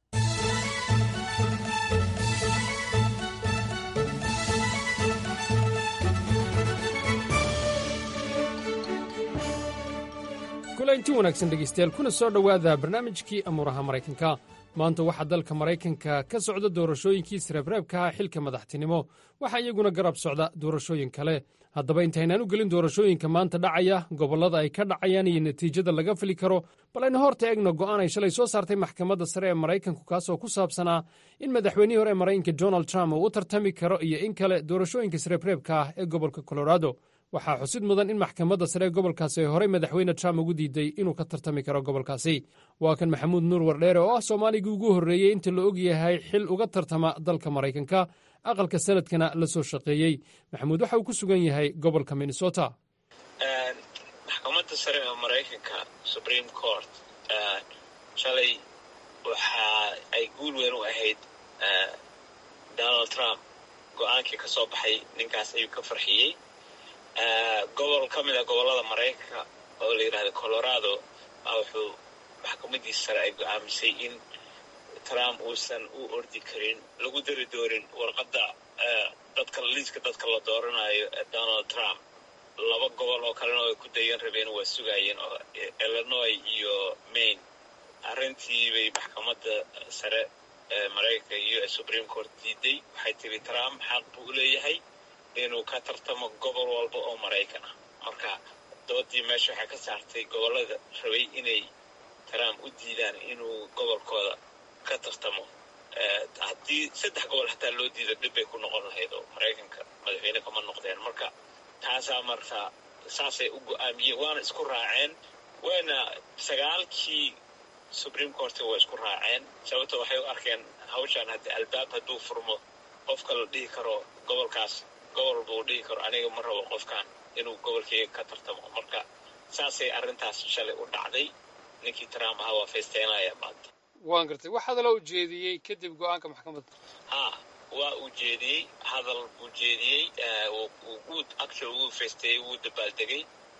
kulanti wanaagsan dhegaystayaal kuna soo dhowaada barnaamijkii amuuraha maraykanka maanta waxaa dalka maraykanka ka socda doorashooyinkii sreebreebkaha xilka madaxtinimo waxaa iyaguna garab socda doorashooyin kale haddaba intaynaan u gelin doorashooyinka maanta dhacaya gobollada ay ka dhacayaan iyo natiijada laga fili karo bal aynu horta eegno go'aan ay shalay soo saartay maxkamadda sare ee maraykanku kaasoo ku saabsanaa in madaxweynihii hore ee maraykanka donald trump uu u tartami karo iyo in kale doorashooyinka sreebreebka ah ee gobolka colorado waxaa xusid mudan in maxkamadda sare ee gobolkaasi ay horey madaxweyne trump ugu diiday inuu ka tartami karo gobolkaasi waa kan maxamuud nuur wardheere oo ah soomaaligii ugu horreeyey inta la og yahay xil uga tartama dalka maraykanka aqalka sanadkana la soo shaqeeyey maxamuud waxa uu ku sugan yahay gobolka minnesota maxkamadda sare ee maraykanka supreme court shalay waxa ay guul weyn u ahayd donald trump go-aankii ka soo baxay ninkaas ayuu ka farxiyey gobol ka mid a gobollada maraykanka oo la yidhahda colorado baa wuxuu maxkamadiisa sare ay go-aamisay in trump uusan u ordi karin lagu dari doorin warqadda dadka liiska dadka la dooranayo ee donald trump laba gobol oo kalena ay ku dayan rabeen waa sugaayeen oo illinois iyo maine arrintii bay maxkamadda sare ee maraykanka iyo supreme court diiday waxay tiri trump xaq buu leeyahay inuu ka tartamo gobol walba oo maraykan ah marka doodii meesha waxay ka saartay gobollada rabay inay trump u diidaan inuu gobolkooda ka tartamo haddii saddex gobol xataa loo diido dhib bay ku noqon lahayd oo maraykanka madaxweyne kama noqdeen marka taasaa marka saasay u go-aamiyeen waana isku raaceen wayna sagaalkii supreme court waa isku raaceen sababto waxay u arkeen hawshaan haddii albaab hadduu furmo qofka la dhihi karo gobolkaas gobol buu dhihi karo aniga ma rabo qofkan inuu gobolkeyga ka tartamo marka saasay arrintaas shalay u dhacday ninkii trump ahaa waa faysteynaya maanta waan gartay wax hadala u jeediyey kadib go-aanka maxkamadda ha waa uu jeediyey hadal buu jeediyey wuu actual wuu faysteeyey wuu dabaaldegay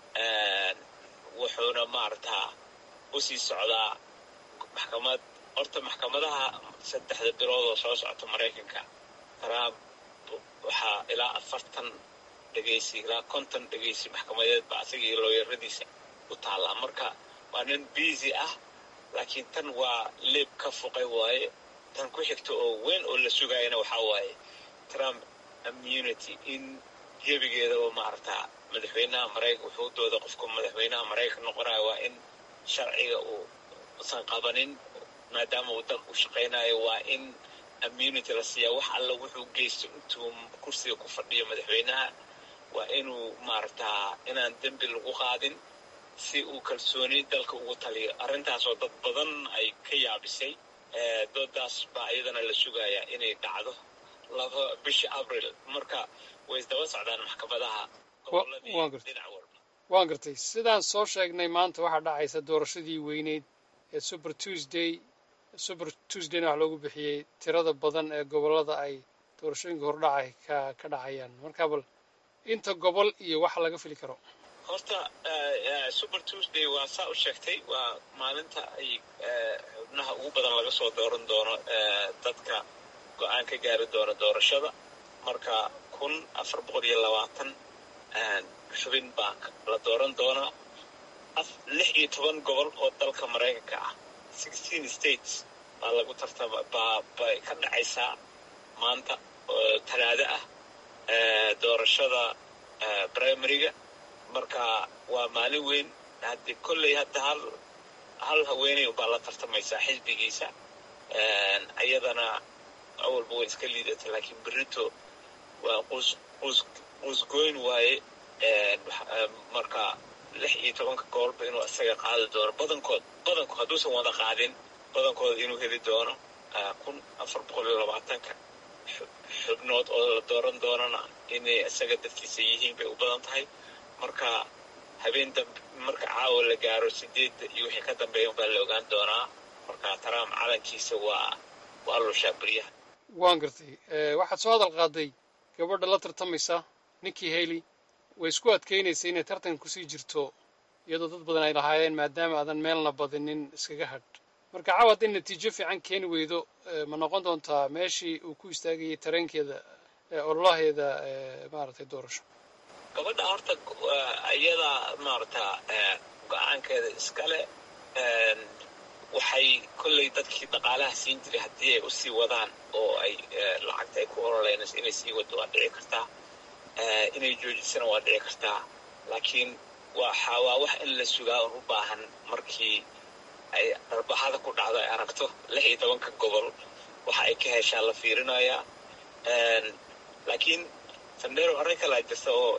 wuxuuna maaragtaa usii socdaa maxkamad horta maxkamadaha saddexda bilood oo soo socota maraykanka trump waxaa ilaa afartan dhegaysi ilaa konton dhegaysi maxkamadeed ba asaga iyo looyaradiisa u taallaa marka waa nin busy ah laakiin tan waa leeb ka fuqay waaye tan ku xigta oo weyn oo la sugaayana waxaa waaye trump immunity in gebigeeda oo maaragtaa madaxweynaha maraykan wuxuu dooda qofka madaxweynaha maraykan noqonayo waa in sharciga uu usan qabanin maadaama uu dalka u shaqaynayo waa in immunity la siiyaa wax alla wuxuu geysto intuu kursiga ku fadhiyo madaxweynaha waa inuu maaragtaa inaan dembi lagu qaadin si uu kalsooni dalka ugu taliyo arrintaasoo dad badan ay ka yaabisay doodaas baa iyadana la sugayaa inay dhacdo laba bisha abril marka way isdaba socdaan maxkamadaha dhinac walba waan gartay sidaan soo sheegnay maanta waxaa dhacaysa doorashadii weyneyd ee super tuesday super tuesdayna wax loogu bixiyey tirada badan ee gobollada ay doorashooyinka hordhacay ka ka dhacayaan marka bal inta gobol iyo waxa laga fili karo horta super tuesday waa saa u sheegtay waa maalinta ay xubnaha ugu badan laga soo dooran doono dadka go-aan ka gaari doona doorashada marka kun afar boqol iyo labaatan xubin baa la dooran doonaa lix iyo toban gobol oo dalka maraykanka ah sixteen states baa lagu tartama baa bay ka dhacaysaa maanta oo talaado ah doorashada primaryga marka waa maalin weyn haddii kolley hadda hal hal haweeney baa la tartamaysaa xisbigiisa iyadana awalba way iska liidata laakiin berito waa qus qus qusgoyn waaye marka lix iyo tobanka gobolba inuu isaga qaadi doono badankood badankood hadduusan wada qaadin badankooda inuu heli doono kun afar boqol iyo labaatanka xubnood oo la dooran doonana inay isaga dadkiisa yihiin bay u badan tahay marka habeen dambe marka caawa la gaaro sideedda iyo wixii ka dambeeya baa la ogaan doonaa marka trump calankiisa waa waa lushaa beryaha waan gartay waxaad soo hadal qaaday gabadha la tartamaysa ninkii haley way isku adkaynaysa inay tartan kusii jirto iyadoo dad badan ay lahaayeen maadaama aadan meelna badinin iskaga hadh marka caawa hadday natiijo fiican keeni weydo ma noqon doontaa meeshii uu ku istaagayay tareenkeeda ololaheeda maaragtay doorasho gabadha horta iyada maaragta go-aankeeda iskale waxay kolley dadkii dhaqaalaha siin jiray haddii ay usii wadaan oo ay lacagta ay ku ololeynayso inay sii wado waa dhici kartaa inay joojisana waa dhici kartaa laakiin waxa waa wax in la sugaa un u baahan markii ay arbaxada ku dhacdo ay aragto lix iyo tobanka gobol waxa ay ka heshaa la fiirinayaa laakiin sandero arrin kalaa jirta oo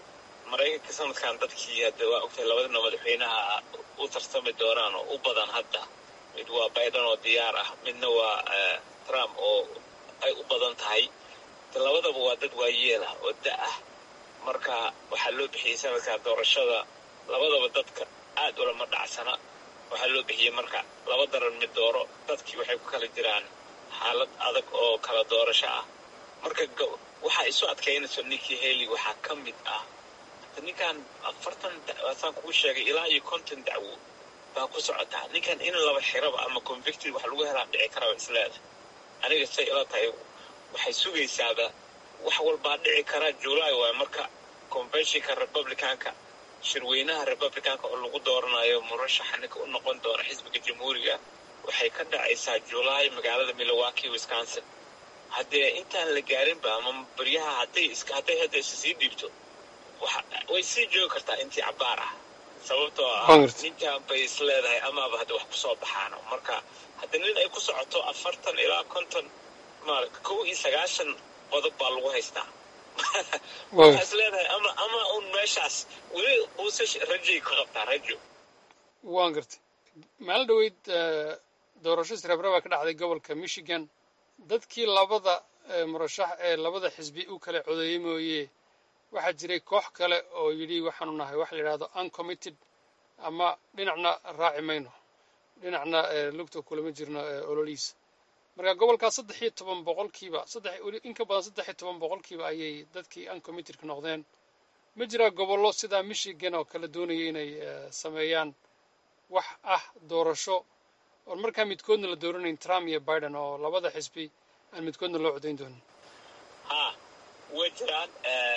maraykanka sanadkan dadkii hadda waa ogtahay labadina madaxweynaha u tartami doonaan oo u badan hadda mid waa biden oo diyaar ah midna waa trump oo ay u badan tahay labadaba waa dad waayeel ah oo da ah marka waxaa loo bixiyey sanadkaa doorashada labadaba dadka aad ulama dhacsana waxaa loo bixiyey marka laba daran mid dooro dadkii waxay ku kala jiraan xaalad adag oo kala doorasho ah marka waxaa isu adkaynayso ninkii heli waxaa ka mid ah ninkan afartan saan kugu sheegay ilaa iyo konton dacwo baa ku socotaa ninkan in laba xiraba ama convicted wax lagu helaa dhici karaba isleeda aniga say ila tahay waxay sugaysaaba wax walbaa dhici kara july waay marka conventionka republicanka shirweynaha republicanka oo lagu dooranayo murashaxa ninka u noqon doona xisbiga jamhuuriga waxay ka dhacaysaa july magaalada milwaukee wisconsin haddee intaan la gaarinba ama baryaha hadday hadday hadda isa sii dhiibto way sii joogi kartaa intii cabaar ah sababtoo ah ninkan bay is leedahay amaaba hadda wax kusoo baxaano marka hadda nin ay ku socoto afartan ilaa konton maara kow iyo sagaashan qodob baa lagu haystaa waxaa is leedahay ama ama un meeshaas weli uuse rajay ka qabtaa rajo waan gartay maalin dhaweyd doorasho srebraba ka dhacday gobolka michigan dadkii labada murashax ee labada xisbi u kala codeeyey mooye waxaa jiray koox kale oo yidhi waxaanu nahay waxa la yidhahdo uncommitted ama dhinacna raaci mayno dhinacna lugta kulama jirno ololihiisa marka gobolkaas saddex iyo toban boqolkiiba saddex in ka badan saddex iyo toban boqolkiiba ayay dadkii uncommittedka noqdeen ma jiraa gobollo sidaa michigan oo kale doonaya inay sameeyaan wax ah doorasho oon markaa midkoodna la dooranayn trump iyo biden oo labada xisbi aan midkoodna loo codayn doonin ha way jiraan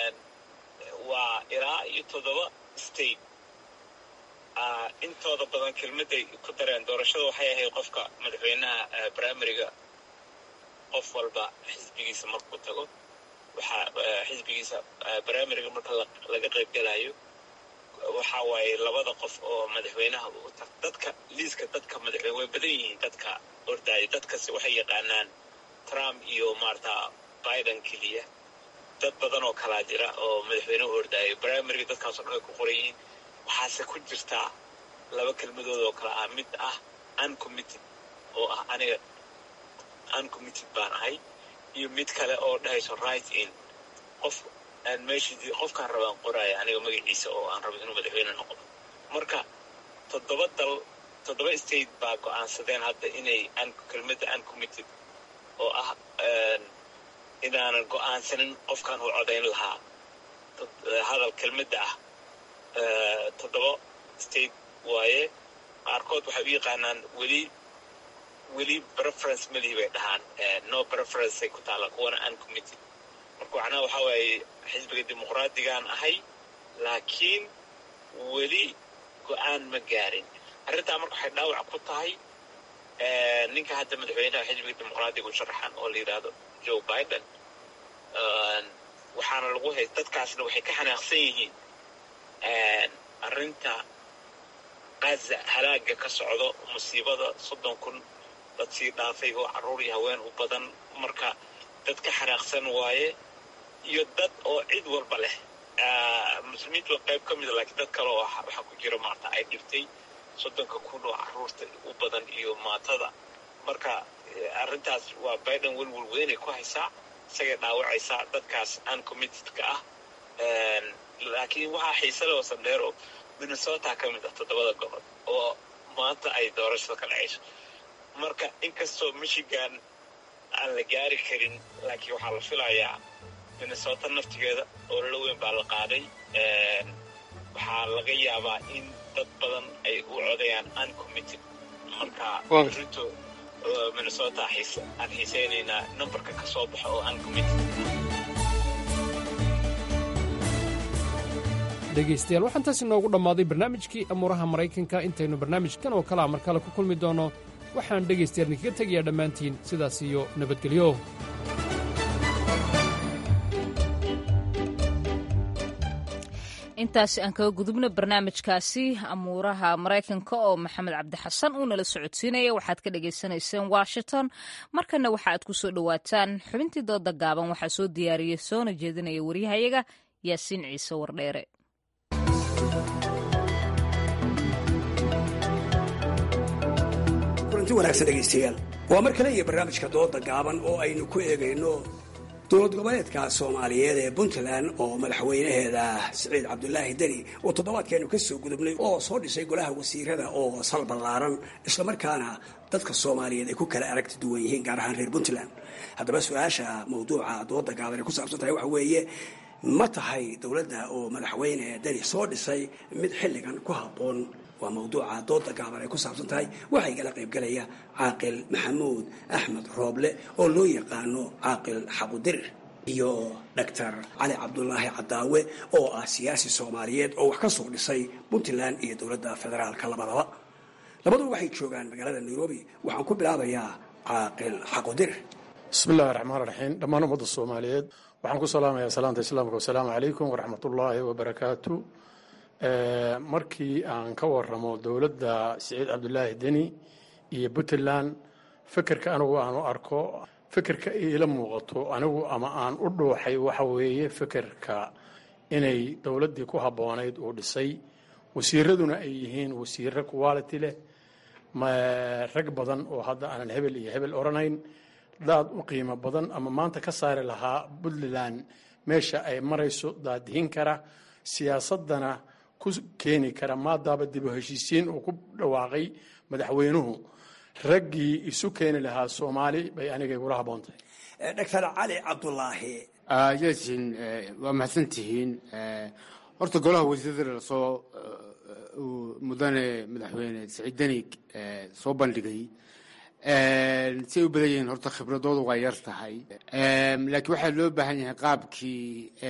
waa ilaa iyo toddoba state intooda badan kelmadday ku dareen doorashada waxay ahayd qofka madaxweynaha brimariga qof walba xisbigiisa markuu tago waxaa xisbigiisa brimariga marka laga qaybgelayo waxa waaye labada qof oo madaxweynaha dadka liiska dadka madaxweyne way badan yihiin dadka ordaayo dadkasi waxay yaqaanaan trump iyo maarata biden keliya dad badan oo kalaa jira oo madaxweyne u ordaayo brimariga dadkaasoo dhan ay ku qoran yihiin waxaase ku jirtaa laba kelmadood oo kale ah mid ah uncommitted oo ah aniga uncommitted baan ahay iyo mid kale oo dhahayso right in qof aan meeshii qofkaan rabaan qoraayo aniga magaciisa oo aan rabo inuu madaxweyne noqdo marka toddoba dal toddoba state baa go-aansadeen hadda inay kelmadda uncommitted oo ah inaanan go-aansanin qofkaan u codayn lahaa hadal kelmadda ah toddoba state waaye qaarkood waxay u yaqaanaan weli weli preference malihi bay dhahaan no preferenceay ku taalla kuwana uncommitted marka macnaha waxaa waaye xisbiga dimuqraadigaan ahay laakiin weli go-aan ma gaarin arrintaa marka waxay dhaawac ku tahay ninka hadda madaxweynaha xisbiga dimuqraadiga u sharaxan oo la yidhaahdo joe biden waxaana lagu hay dadkaasna waxay ka xanaaqsan yihiin arrinta qaza halaaga ka socdo musiibada soddon kun dad sii dhaafay oo carruur iyo haween u badan marka dad ka xanaaqsan waaye iyo dad oo cid walba leh muslimiintu waa qayb ka mida laakiin dad kale oo waxaa ku jira maarta ay dhibtay soddonka kun oo carruurta u badan iyo maatada marka arrintaas waa biden welwel weynay ku haysaa isagay dhaawacaysaa dadkaas uncommittedka ah laakiin waxaa xiise leh oo sandheero minnesota ka mid ah toddobada gobol oo maanta ay doorashada ka dhacayso marka inkastoo michigan aan la gaari karin laakiin waxaa la filayaa minnesota naftigeeda oo lala weyn baa la qaaday waxaa laga yaabaa in dad badan ay u codayaan uncommitted marka rito minnesota aan xiiseynaynaa numberka ka soo baxo oo uncommitted dhegaystayaal waxaan taasi noogu dhammaaday barnaamijkii amuuraha maraykanka intaynu barnaamijkan oo kalea mar kale ku kulmi doonno waxaan dhegaystayaal idinkaga tegayaa dhammaantiin sidaas iyo nabadgelyo intaasi aan kaga gudubno barnaamijkaasi amuuraha maraykanka oo maxamed cabdixasan uu nala socodsiinaya waxaad ka dhagaysanayseen washington markana waxa aad ku soo dhowaataan xubintii dooda gaaban waxaa soo diyaariyey soona jeedinaya waryahayaga yaasiin ciise wardheere kulanti wanaagsan dhegaystayaal waa mar kale iyo barnaamijka dooda gaaban oo aynu ku eegayno dowlad goboleedka soomaaliyeed ee puntland oo madaxweynaheeda siciid cabdulaahi deni oo toddobaadkeenu ka soo gudubnay oo soo dhisay golaha wasiirada oo sal ballaaran islamarkaana dadka soomaaliyeed ay ku kala aragti duwan yihiin gaar ahaan reer puntland haddaba su-aasha mawduuca dooda gaaban ay ku saabsan tahay waxa weeye ma tahay dowladda oo madaxweyne deni soo dhisay mid xilligan ku habboon waa mawduuca dooda gaaban ay ku saabsan tahay waxaa igala qaybgalaya caaqil maxamuud axmed rooble oo loo yaqaano caaqil xaqudirir iyo doctor cali cabdulaahi cadaawe oo ah siyaasi soomaaliyeed oo wax ka soo dhisay puntland iyo dowladda federaalka labadaba labaduba waxay joogaan magaalada nairobi waxaan ku bilaabayaa caaqil xaqudirir bismi illahi raxmaan raxiim dhammaan ummadda soomaaliyeed waxaan ku salaamayaa salaanta islaamka wasalaamu calaykum waraxmatullaahi wabarakaatu markii aan ka waramo dowladda siciid cabdulaahi deni iyo puntland fekerka anigu aan u arko fekerka iila muuqato anigu ama aan u dhuuxay waxa weeye fekerka inay dowladdii ku habboonayd uu dhisay wasiiraduna ay yihiin wasiiro quality leh rag badan oo hadda aanan hebel iyo hebel odhanayn daad u qiimo badan ama maanta ka saari lahaa puntland meesha ay marayso daadihin kara siyaasadana ku keeni kara maadaaba dib u heshiisiin uu ku dhawaaqay madaxweynuhu raggii isu keeni lahaa soomaali bay aniga igula habboontahay doctor cali cabdulaahi yasin waa mahadsantihiin horta golaha wasiirada lasoo mudane madaxweyne siciid denig soo bandhigay si ay u badan yihiin horta khibradoodu waa yar tahay laakiin waxaa loo baahan yahay qaabkii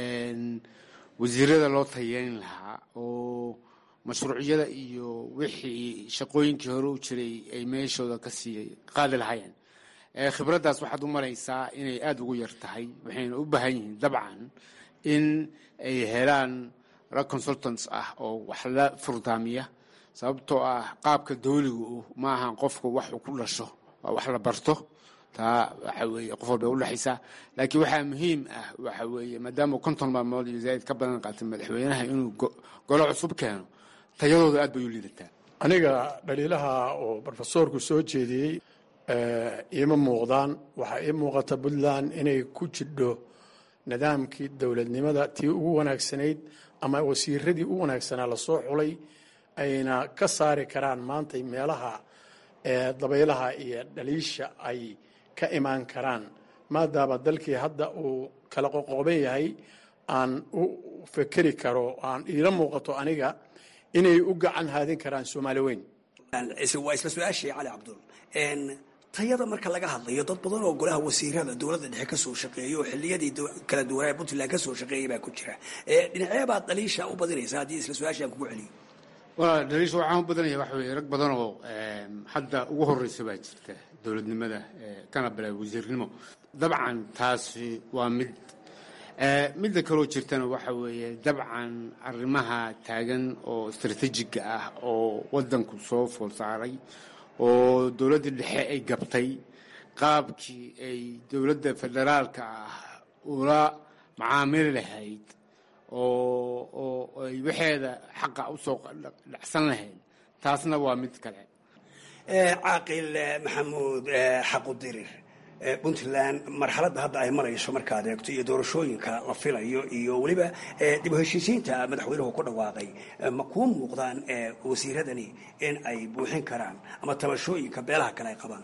wasiirada loo tayeyn lahaa oo mashruucyada iyo wixii shaqooyinkii hore u jiray ay meeshooda ka sii qaadi lahaayeen khibraddaas waxaad u maraysaa inay aada ugu yar tahay waxayna u baahan yihiin dabcan in ay helaan rag consultants ah oo wax la furdaamiya sababtoo ah qaabka dawligu ma ahan qofka wax uu ku dhasho waa wax la barto taa waxa weeye qof walba udhexaysaa laakiin waxaa muhiim ah waxa weeye maadaama konton maalmood iyo zaaid ka badan qaatay madaxweynaha inuu golo cusub keeno tayadooda aad bay u liidataa aniga dhaliilaha oo brofesoorku soo jeediyey iima muuqdaan waxaa ii muuqata puntland inay ku jidho nidaamkii dowladnimada tii ugu wanaagsanayd ama wasiiradii u wanaagsanaa lasoo xulay ayna ka saari karaan maanta meelaha dabaylaha iyo dhaliisha ay ka imaan karaan maadaama dalkii hadda uu kala qoqooban yahay aan u fekeri karo aan iila muuqato aniga inay u gacan haadin karaan soomaali weyn waa isla su-aashii cali cabdul tayada marka laga hadlayo dad badan oo golaha wasiirada dowladda dhexe kasoo shaqeeya oo xiliyadii kala duwanaa puntland kasoo shaqeeyay baa ku jira dhinacee baad dhaliisha u badinaysa haddii isla su-aashii aan kugu celiyo waa dhaliisha waxaan u badanaya waxa weye rag badan oo hadda ugu horeysa baa jirta dowladnimada kana bilaa wasiirnimo dabcan taasi waa mid midda kaloo jirtana waxa weeye dabcan arrimaha taagan oo istaraatiijiga ah oo waddanku soo fool saaray oo dowladda dhexe ay gabtay qaabkii ay dowladda federaalka ah ula macaamili lahayd oo oo ay waxeeda xaqa usoo dhacsan lahayd taasna waa mid kale caaqil maxamuud xaqudirir puntland marxaladda hadda ay marayso markaad eegto iyo doorashooyinka la filayo iyo weliba dib u heshiisiinta madaxweynuhu ku dhawaaqay ma kuu muuqdaan wasiiradani in ay buuxin karaan ama tabashooyinka beelaha kale ay qabaan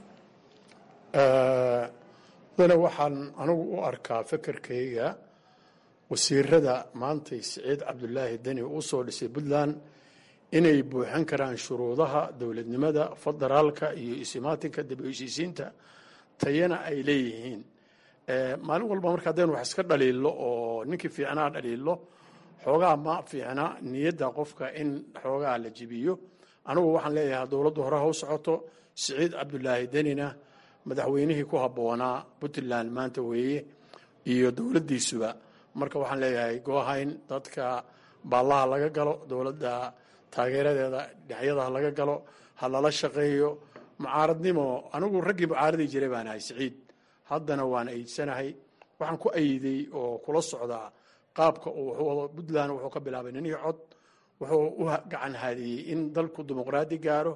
dana waxaan anigu u arkaa fekerkayga wasiirada maantay siciid cabdulaahi deni uu soo dhisay puntland inay buuxin karaan shuruudaha dowladnimada federaalka iyo isimaatinka dib u heshiisiinta tayana ay leeyihiin maalin walba marka haddaynu wax iska dhaliillo oo ninkii fiicnaa dhaliillo xoogaa ma fiicna niyadda qofka in xoogaa la jibiyo anigu waxaan leeyahay dowladdu hore ha u socoto siciid cabdulaahi denina madaxweynihii ku habboonaa puntland maanta weeye iyo dowladdiisuba marka waxaan leeyahay goohayn dadka baallaha laga galo dowladda taageeradeeda dhinacyadaha laga galo ha lala shaqeeyo mucaaradnimo anigu raggii mucaaradii jiray baan ahay siciid haddana waan ayidsanahay waxaan ku ayiday oo kula socdaa qaabka uu wado puntland wuxuu ka bilaabay ninii cod wuxuu u gacan haadiyey in dalku dimuqraadi gaaro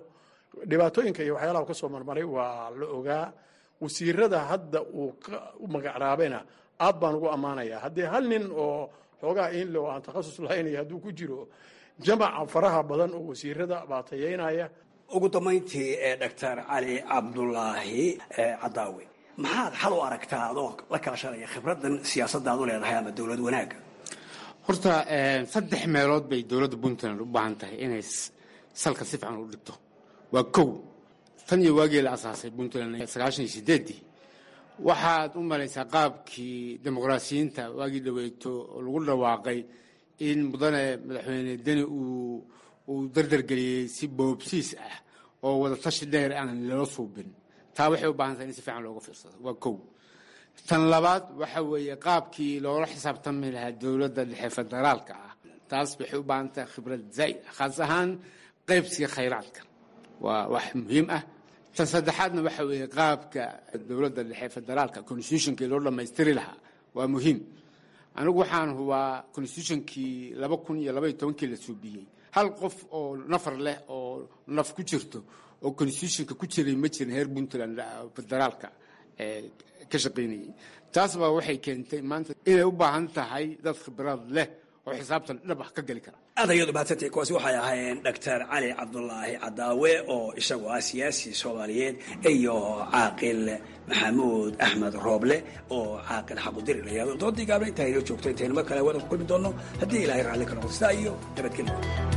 dhibaatooyinka iyo waxyaalaha ka soo marmaray waa la ogaa wasiirada hadda uu u magacraabayna aad baan ugu ammaanayaa haddii hal nin oo xoogaa inle oo aan takhasus lahaynay hadduu ku jiro jamaca faraha badan oo wasiirada baa tayeynaya ugu dambayntii ee doctor cali cabdulaahi cadaawe maxaad xal u aragtaa adoo la kaashanaya khibradan siyaasadaad u leedahay ama dowlad wanaagga horta saddex meelood bay dowladda puntland u baahan tahay inay salka si fiican u dhigto waa kow tan iyo waagii la asaasay puntland sagaashan iyo sideeddii waxaad u malaysaa qaabkii dimuqraasiyiinta waagii dhaweyto oo lagu dhawaaqay in mudane madaxweyne deni uu uu dardargeliyey si boobsiis ah oo wada tashi dheer aan loo suubin taa waxay u baahan tahay in si fiican looga fiirsado waa kow tan labaad waxa weeye qaabkii loola xisaabtami lahaa dowladda dhexe federaalka ah taas waxay u baahan tahay khibrad zaa'id ah khaas ahaan qaybsiga khayraadka waa wax muhiim ah tan saddexaadna waxa weeye qaabka dowladda dhexe federaalka constitutionkii loo dhammaystiri lahaa waa muhiim anigu waxaan hubaa constitutionkii laba kun iyo labaiyo tobankii la suubiyey hal qof oo nafar leh oo naf ku jirto oo constitutionka ku jiray ma jirin heer puntland federaalka ka shaqaynayay taas baa waxay keentay maanta inay u baahan tahay dad khibrad leh oo xisaabtan dhab ah ka geli kara aad ayaad umahadsantay kuwaasi waxay ahaayeen doctor cali cabdulaahi cadaawe oo isagu ah siyaasi soomaaliyeed iyo caaqil maxamuud axmed rooble oo caaqil xaqudiri la yihahdo doodii gaabna intaa inoo joogto intaynu mar kale wadan ku kulmi doono haddii ilaahay raalli ka noqdo sidaa iyo nabadgelyo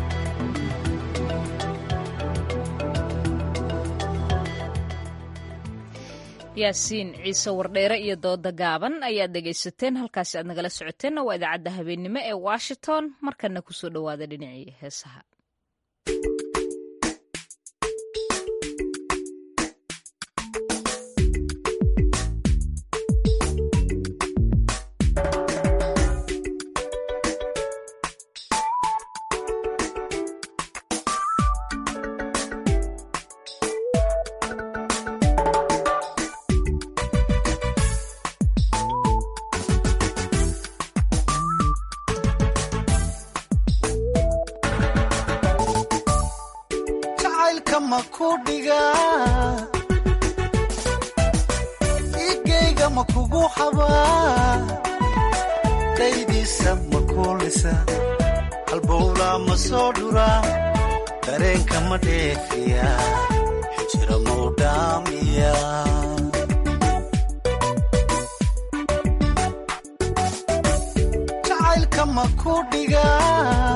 yaasiin ciise wardheere iyo dooda gaaban ayaad dhegaysateen halkaasi aad nagala socoteenna waa idaacadda habeennimo ee washington markana kusoo dhowaada dhinacii heesaha igayga ma kugu xabaa daydiisa ma kuulisa halbowlaa ma soo dhuraa dareenka ma dheefiya xijira mau dhaamiya jacaylka ma ku dhigaa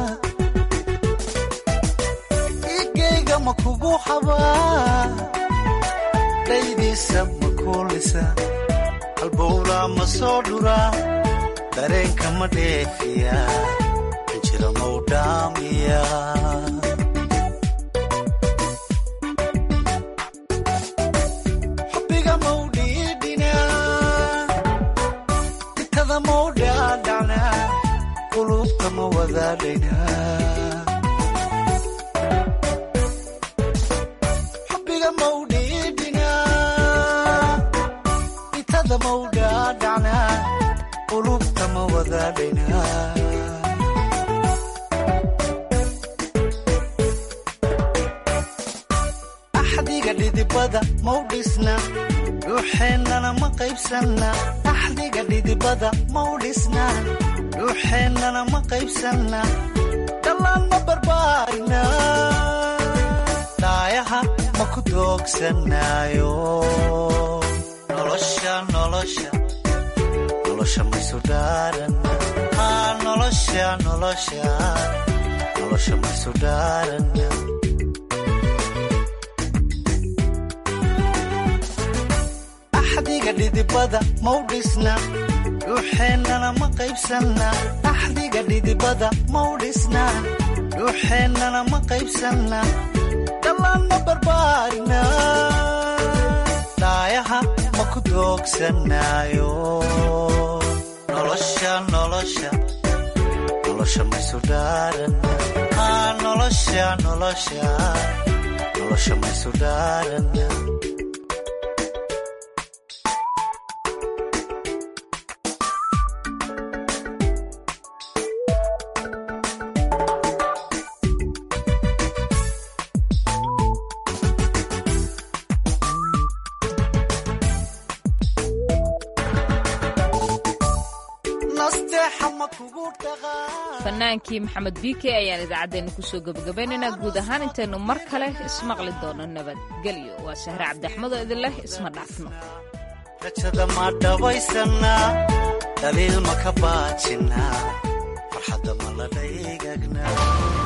igayga ma kugu xabaa daydiisa ma kuulisa halbowlaa ma soo dhuraa dareenka ma dheefiya xijira mau dhaamiya xubbiga mau dhiidhinaa itada mau dhaadhacnaa qulubta ma wadaadhaynaa xubbiga mau dhiidhinaa itada mau dhaadhacnaa qulubta ma wadaadhaynaa axdiga dhidibada mau dhisna dhuuxeennana ma qaybsanna axdiga dhidibada mau dhisna dhuuxeennana ma qaybsanna dhallaan ma barbaarina dhaayaha ma ku doogsanaayo nolosha nolosha nolosha maysu dhaarana haa nolosha nolosha nolosha maysu dhaarana axdiga dhidibada mau dhisna dhuuxeennana ma qaybsanna axdiga dhidibada mau dhisna dhuuxeennana ma qaybsanna dhallaan ma barbaarina dhaayaha ma ku doogsanaayo nolosha nolosha nolosha maysu dhaarana haa nolosha nolosha nolosha maysu dhaarana leexa ma kugu dhaqaa fanaankii maxamed biike ayaan idaacaddeenna kusoo gebagabaynaynaa guud ahaan intaynu mar kale ismaqli doono nabadgelyo waa sahre cabdiaxmed oo idin leh isma dhaafno rajada ma dhabaysanaa dhaliil ma ka baajinaa farxadda ma la dhaygagnaa